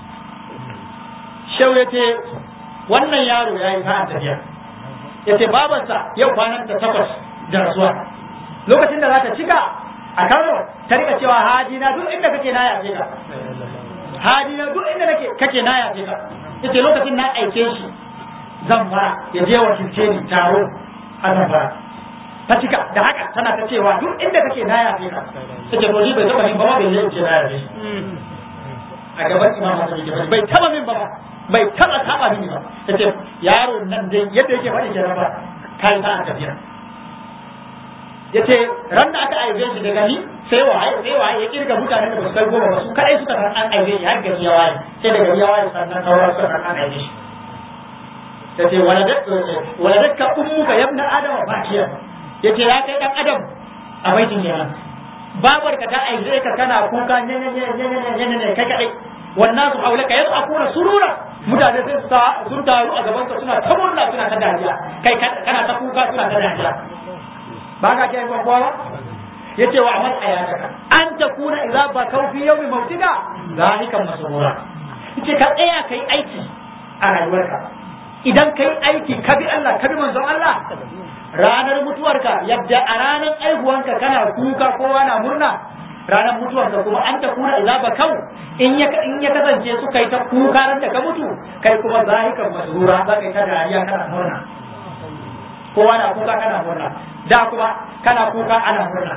شو يتي wannan yaro ya yi sa'an tafiya ya ce babarsa yau kwanan ta takwas da rasuwa lokacin da za ta cika a kano ta rika cewa haji na duk inda kake na yafe ka haji na duk inda kake na yafe ka yace lokacin na aike shi zan fara ya je wakilce ni taro a zamfara ta cika da haka tana ta cewa duk inda kake na yafe ka take to ni bai taba min ba ma bai ce na yafe a gaban imam Hassan yake bai taba min ba bai taba taba mini ba tace yaro nan dai yadda yake faɗi kenan ba kai ta aka tafiya yace ran da aka aibe shi daga ni sai waye sai waye ya kirga mutanen da ba su kai goma ba su kadai suka san an aibe shi har gari ya waye sai da gari ya waye sannan sauran suka san an aibe shi ta ce waladakka ummuka yabna adama bakiya yace ya kai dan adam a baitin kenan babar ka ta aize ka kana kuka ne ne ne ne ne ne kai kadai wannan su haulaka yanzu akuna surura mutane sai sun taru a gaban ka suna ta murna suna ta dariya kai kana ta kuka suna ta dariya ba ka kai kowa ba yace wa amal ayataka an takuna idza bakau fi yawmi mautika zalika masrura yace ka tsaya kai aiki a rayuwarka idan kai aiki ka bi Allah ka bi manzon Allah ranar mutuwarka yadda a ranar aihuwanka kana kuka kowa na murna ranar mutuwarka kuma an ta kuna idza bakau in ya in ya kasance su kai ta kuka ran da ka mutu kai kuma zahikan masrura za ka ta dariya kana murna kowa na kuka kana murna da kuma kana kuka ana murna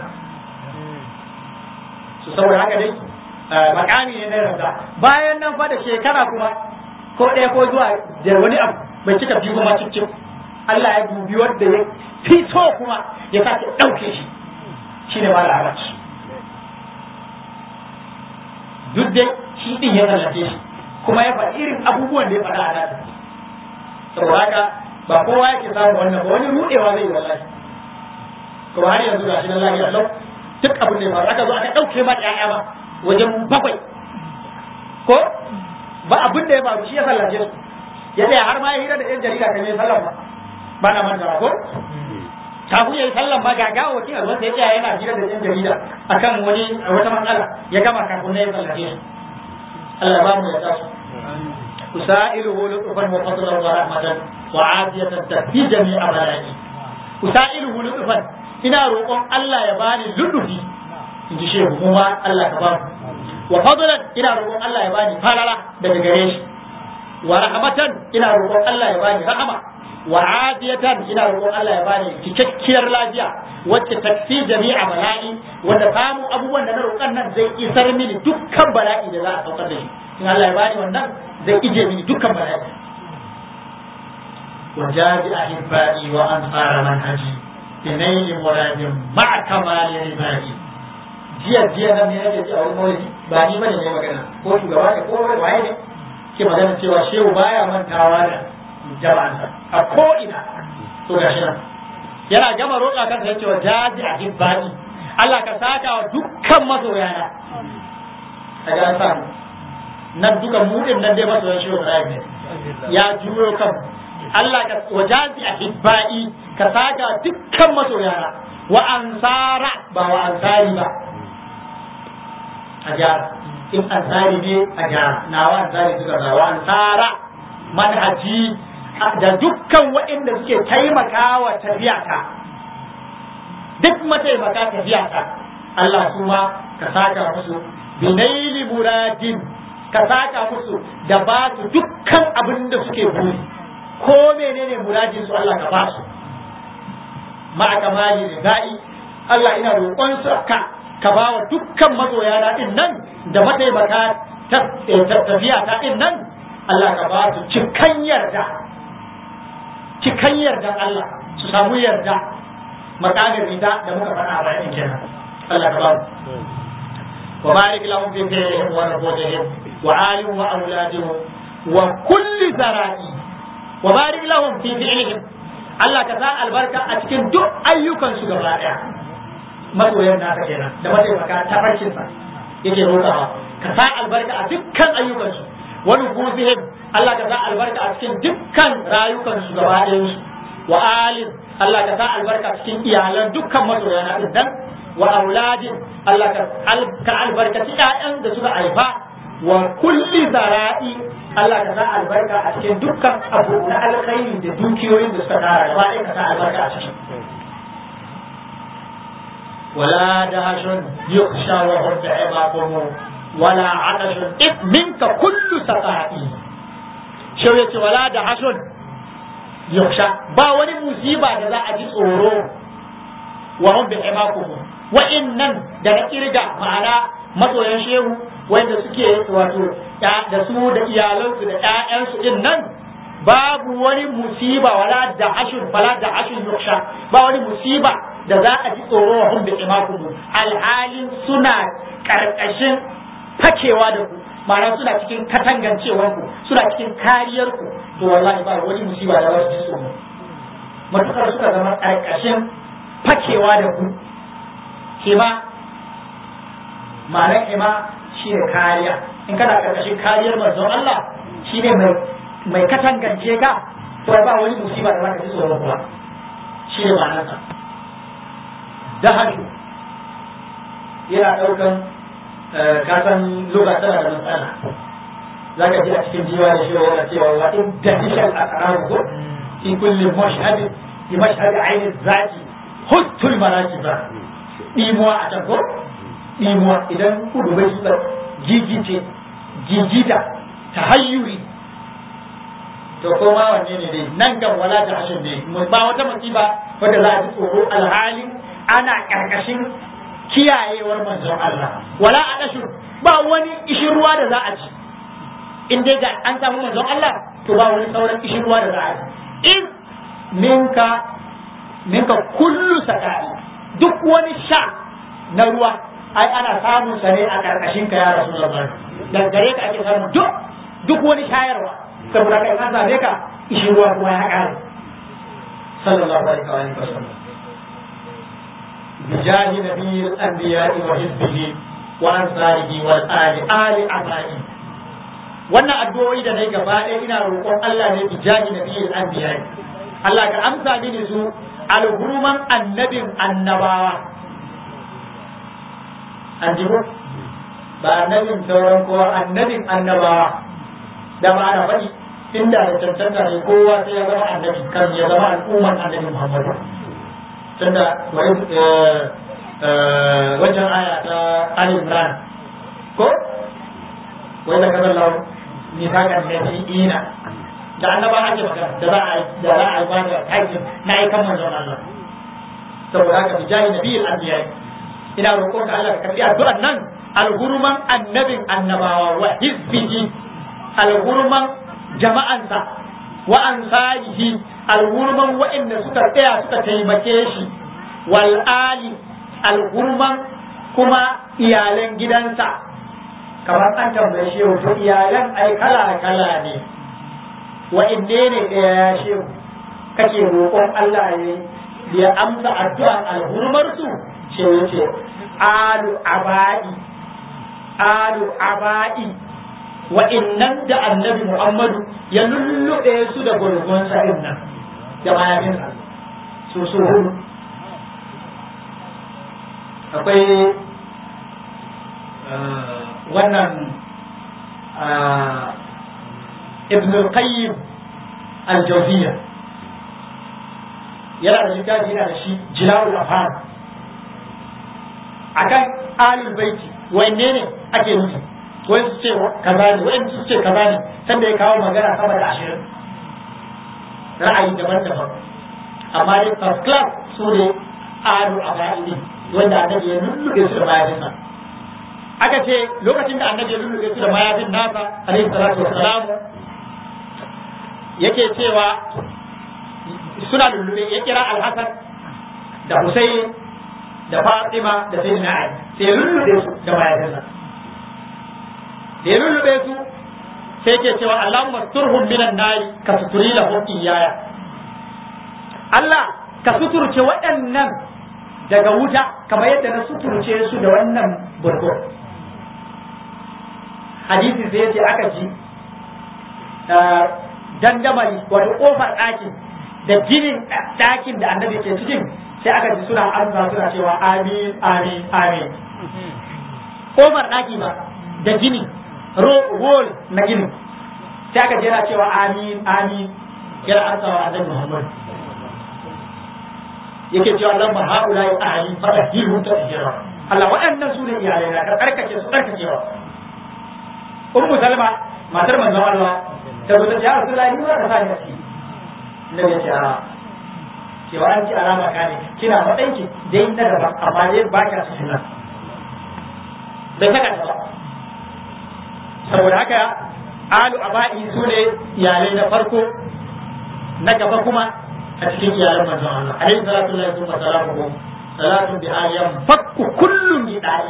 su saboda haka dai makami ne na yarda bayan nan fa da shekara kuma ko ɗaya ko zuwa da wani abu bai cika biyu kuma cikin Allah ya dubi wanda ya fito kuma ya sake ɗauke shi shi ne mala haraci duk dai shi ɗin ya tallafe shi kuma ya faɗi irin abubuwan da ya faɗa a nata saboda haka ba kowa yake samun wannan ba wani ruɗewa zai yi wallahi kuma har yanzu ga shi na lafiya lau duk abin da ya faru aka zo aka ɗauke ma ƴaƴa ba wajen bakwai ko ba abin da ya faru shi ya sallace su ya tsaya har ma ya hira da yan jarida kan yi sallan ba ba na manta ko kafin ya yi sallan ba ga gawo wakil alwan sai ya tsaya yana hira da yan jarida akan wani wata matsala ya gama kafin na ya sallace su Allah ba mu ya tasu usailuhu lutfan wa fadlan wa rahmatan wa afiyatan fi jami'a balai usailuhu lutfan ina roƙon Allah ya bani ludufi in ji shehu kuma Allah ka ba mu wa fadlan ina roƙon Allah ya bani falala daga gare shi wa rahmatan ina roƙon Allah ya bani rahama wa afiyatan ina roƙon Allah ya bani cikakkiyar lafiya wacce tafi jami'a bala'i wanda samu abubuwan da na roƙan nan zai isar mini dukkan bala'i da za a saukar da shi in Allah ya bani wannan zai ije mini dukkan bala'i وجاد أحبائي وأنصار منهجي بنيل مراد مع كمال ربائي jiya jiya nan ne nake a wurin maulidi ba ni bane ne magana ko shugaba ne ko waye ne ke magana cewa shehu baya mantawa da jama'ansa a ko ina to gashi nan yana gama roƙa kansa ya ce wa jaji a hibbani Allah ka saka wa dukkan masoyana a ga sa nan duka mu din nan dai masoyan shehu Ibrahim ne ya juyo kan Allah ka wa jaji a hibbai ka saka dukkan masoyana wa ansara ba wa ansari ba a gyara in ansari ne a gyara nawa ansari suka ba wa ansara manhaji da dukkan waɗanda suke taimakawa tafiyata duk mataimaka tafiyata Allah kuma ka saka musu binaili muradin ka saka musu da ba su dukkan abin da suke buri ko menene muradin su Allah ka ba su ma'a kamali ridai Allah ina roƙon su ka ka ba wa dukkan mazoya na din nan da mataimaka tafiya ta din nan Allah ka ba su cikan yarda cikan yardan Allah su samu yarda makamin rida da muka faɗa a bayan kenan Allah ka ba mu wa barik lahum fi fi'lihim wa nabutihim wa alihim wa auladihim wa kulli zara'i wa barik lahum fi fi'lihim Allah ka sa albarka a cikin duk ayyukan su gaba daya masoyan naka kenan da mataimaka ta farkin sa yake roƙawa ka sa albarka a dukkan ayyukan su wa nufusihim Allah ka sa albarka a cikin dukkan rayukan su gaba ɗayan su wa alim Allah ka sa albarka cikin iyalan dukkan masoya na din dan wa auladin Allah ka albarkaci ƴaƴan da suka haifa wa kulli zara'i Allah ka sa albarka a cikin dukkan abu na alkhairi da dukiyoyin da suka tara gaba ɗaya ka sa albarka a ciki ولا دهش يخشى وهم عظاكم ولا عطش إذ منك كل سقائي شو يتي ولا دهش يخشى با وني مصيبة da za a ji tsoro wa hum bi imakum wa innan daga kirga ma'ana masoyan shehu wanda suke wato da su da iyalansu da ƴaƴansu din nan babu wani musiba wala da ashur fala da ashur yuksha ba wani musiba da za a ji tsoro wa hum bi imakum alhalin suna karkashin fakewa da ku ma'ana suna cikin katangancewar ku suna cikin kariyar ku to wallahi ba wani musiba da za su ji tsoro matukar suka zama karkashin fakewa da ku hima ma'anar hima shi ne kariya in kana karkashin kariyar manzon Allah shi ne mai mai katangance ka to ba wani musiba da za ka ji tsoro kuma shi ne ma'anarsa dahashi yana ɗaukan kasan lura tana da matsala za ka ji a cikin jiwa da shi yana cewa wa in dahishal asraru ko fi kulli mashhadin fi mashhadi aini zaki huttul maraki ba dimuwa a can ko dimuwa idan kudu bai suka gigice gigita tahayyuri to koma wanne ne dai nan kan wala ta hashin ne ba wata musiba wadda za a ji tsoro alhalin ana karkashin kiyayewar manzon Allah wala a dashu ba wani ishirwa da za a ci in dai ga an samu manzon Allah to ba wani sauran ishirwa da za a ci in minka minka kullu sakai duk wani sha na ruwa ai ana samun sa ne a karkashin ka ya rasulullah daga gare ka ake samun duk duk wani shayarwa saboda kai ka same ka ishirwa kuma ya kare sallallahu alaihi wa sallam بجاه نبي الأنبياء وحزبه وأنصاره والآل آل أبائي wannan addu'o'i da na gaba ɗaya ina roƙon Allah ne bi jahi nabiyil anbiya Allah ka amsa mini su alhuruman annabin annabawa an ji ba annabin sauran kowa annabin annabawa da ba ana faɗi inda da cancanta ne kowa sai ya zama annabi kan ya zama al'umman annabi Muhammadu tunda wajen aya ta Ali Imran ko wai da kaza lau ni ta kan da ina da annaba ake magana da za a da za a ba da aikin na aikan manzon Allah saboda haka bi jahi nabiyil anbiya ina roƙon ka Allah ka karbi addu'an nan alhurman annabin annabawa wa hizbihi alhurman jama'ansa wa ansarihi alhurman waɗanda suka tsaya suka taimake shi wal ali alhurman kuma iyalan gidansa kamar an tambaye shi to iyalan ai kala kala ne wa'inne ne ɗaya ya shehu kake roƙon Allah ya ya amsa addu'an alhurmar su ce yace alu aba'i alu aba'i wa'innan da annabi Muhammadu ya lullube su da gurgun sa'in nan da mayafinsa su su hudu akwai wannan ibn al-qayyim al-jawziyya yana da littafi yana da shi jilawul afham akan alul baiti wanne ne ake nufi wani su ce kaza ne wani su ce kaza ne sanda ya kawo magana sama da ashirin ra'ayi daban-daban amma dai first class su ne alu abaidi wanda annabi ya lullube su da mayafinsa aka ce lokacin da annabi ya lullube su da mayafin nasa alaihi salatu wassalam yake cewa suna lullube ya kira alhassan da husayn da fatima da sayyidina ali sai ya lullube su da mayafinsa da ya lullube su sai ke cewa Allahumma turhum minan nari ka suturi lahum iyaya Allah ka suturce waɗannan daga wuta kamar yadda na suturce su da wannan burgo hadisi sai ce aka ji dandamali wato kofar ɗakin da ginin ɗakin da annabi ke cikin sai aka ji suna amsa suna cewa amin amin amin kofar ɗaki ba da gini rol na gini sai aka jera cewa amin amin yana ansawa annabi Muhammad yake cewa lamma haula ya ahli fadahiru ta hijira Allah waɗannan su ne iyalai na ka karkace su karkacewa ummu salma matar manzon Allah ta zo ta ce ya rasulullahi ni ba ka sa ni a ciki annabi ya ce a cewa an ci alama ka ne kina matsayin dai na daban amma dai ba ka su nan bai saka ta ba saboda haka alu aba'i su ne iyalai na farko na gaba kuma a cikin iyalan manzon Allah alaihi salatu lillahi wa salamuhu salatu bi ayyan fakku kullun bi da'i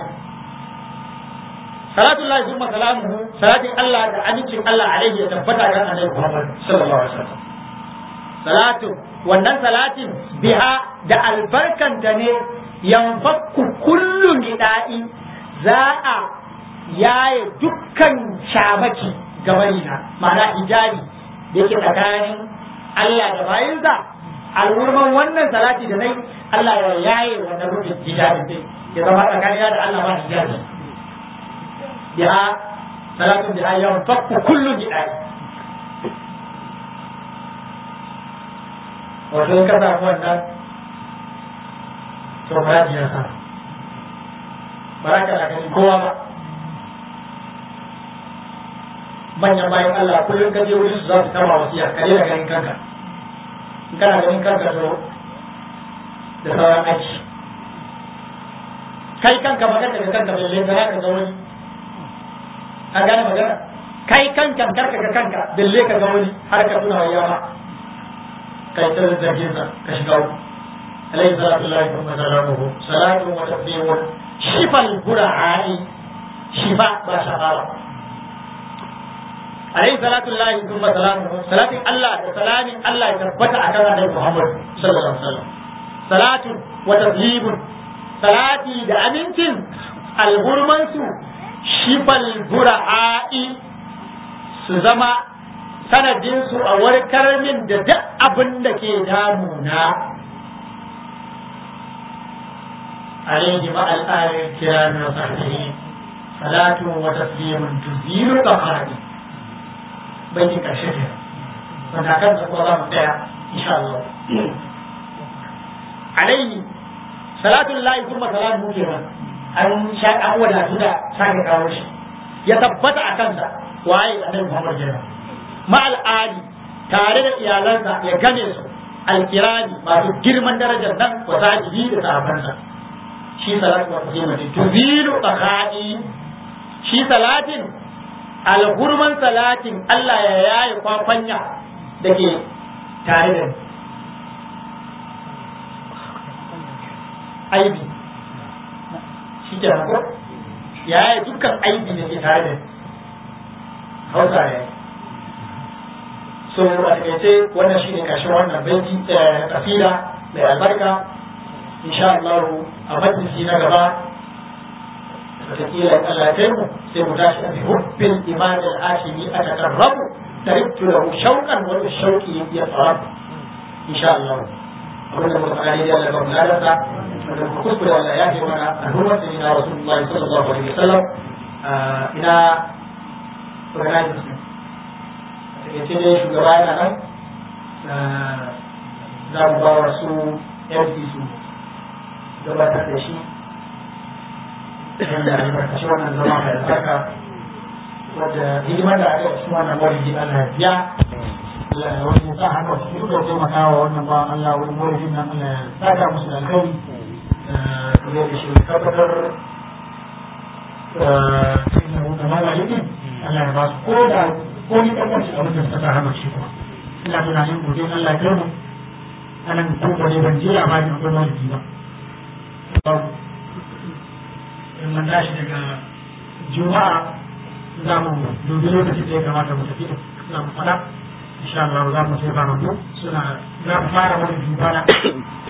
salatu lillahi wa salamuhu salatin Allah da amincin Allah alaihi ya tabbata ga annabi Muhammad sallallahu alaihi wasallam salatu wannan salatin biha da albarkanta ne yanfakku kullun bi da'i za a yaye dukkan shamaki gabarina ma'ana hijabi da yake tsakanin Allah da bayinsa alwurman wannan salati da nai Allah ya yaye wannan rufin hijabi din ya zama tsakanin da Allah ba hijabi biha salatu biha yawan fakku kullum hijabi wato in ka samu wannan to ba ya sa baraka da gani kowa ba manyan bayan Allah kullum ka je wurin su za su kama wasiya ka daina ganin kanka in kana ganin kanka to da sauran aiki kai kanka magana da kanka bai lenta ka ga wani an gane magana kai kanka karka ga kanka balle ka ga wani har ka tuna wa yawa kai ta zargin sa ka shiga uku alayhi salatu lillahi wa salamuhu salatu wa taslimun shifal bura'i shifa ba shafawa alayhi salatu lillahi thumma salamuhu salatin Allah da salamin Allah ya tabbata a kan Annabi Muhammad sallallahu alaihi wasallam salatu wa taslimun salati da amincin alhurman su shifal bura'i su zama sanadin su a warkar min da duk abin da ke damuna عليه مع الآل الكرام وصحبه صلاة وتسليم تزيل البقاء baitin ƙarshe ke wanda kan da kuma za mu tsaya insha Allah alaihi salatu lillahi kuma salamu ke nan an sha an wadatu da sake kawo shi ya tabbata a kansa waye annabi Muhammad jira ma al'adi tare da iyalansa ya gane su alkirani masu girman darajar nan wa sahibi da sahabansa shi salatu wa taslimatin tuzilu qaqa'i shi salatin alhurman salatin Allah ya yaye kwakwanya da ke tare da aibi shi ke ko ya yi dukkan aibi da ke tare da hausa ya yi so a takaice wannan shi ne ƙarshen wannan baiti kasida mai albarka insha Allah a majalisi na gaba wataƙila Allah ya kai mu sai mu tashi a hubbin imam al-ashimi a takarrabu tariktu lahu shauqan wa shauqi yasrab insha Allah abin da muka faɗa ne da Allah ba mu lalata wanda muka kuskure Allah ya ce mana al'ummar da ina Rasulullah sallallahu alaihi wasallam ina organizers ne a takaice dai shugaba yana nan za mu ba wa su MC su gabatar da shi wanda albarkaci wannan zama mai albarka wadda hidimar da aka cikin wannan maulidi Allah ya biya wani sa haka su suka taimaka wa wannan ba Allah wani maulidin nan Allah ya saka musu da alkhairi kuma da shi tabbatar cikin da maulidin Allah ya ba su ko da ko ni ɗan wasu abin da suka sa haka shi kuma ina tunanin gobe Allah ya kai mu anan ko ne ban je labarin akwai maulidi ba in mun tashi daga juma'a za mu dubi lokacin da ya kamata mu tafi za mu fada insha Allah za mu sai fara mu suna za mu fara wani jubana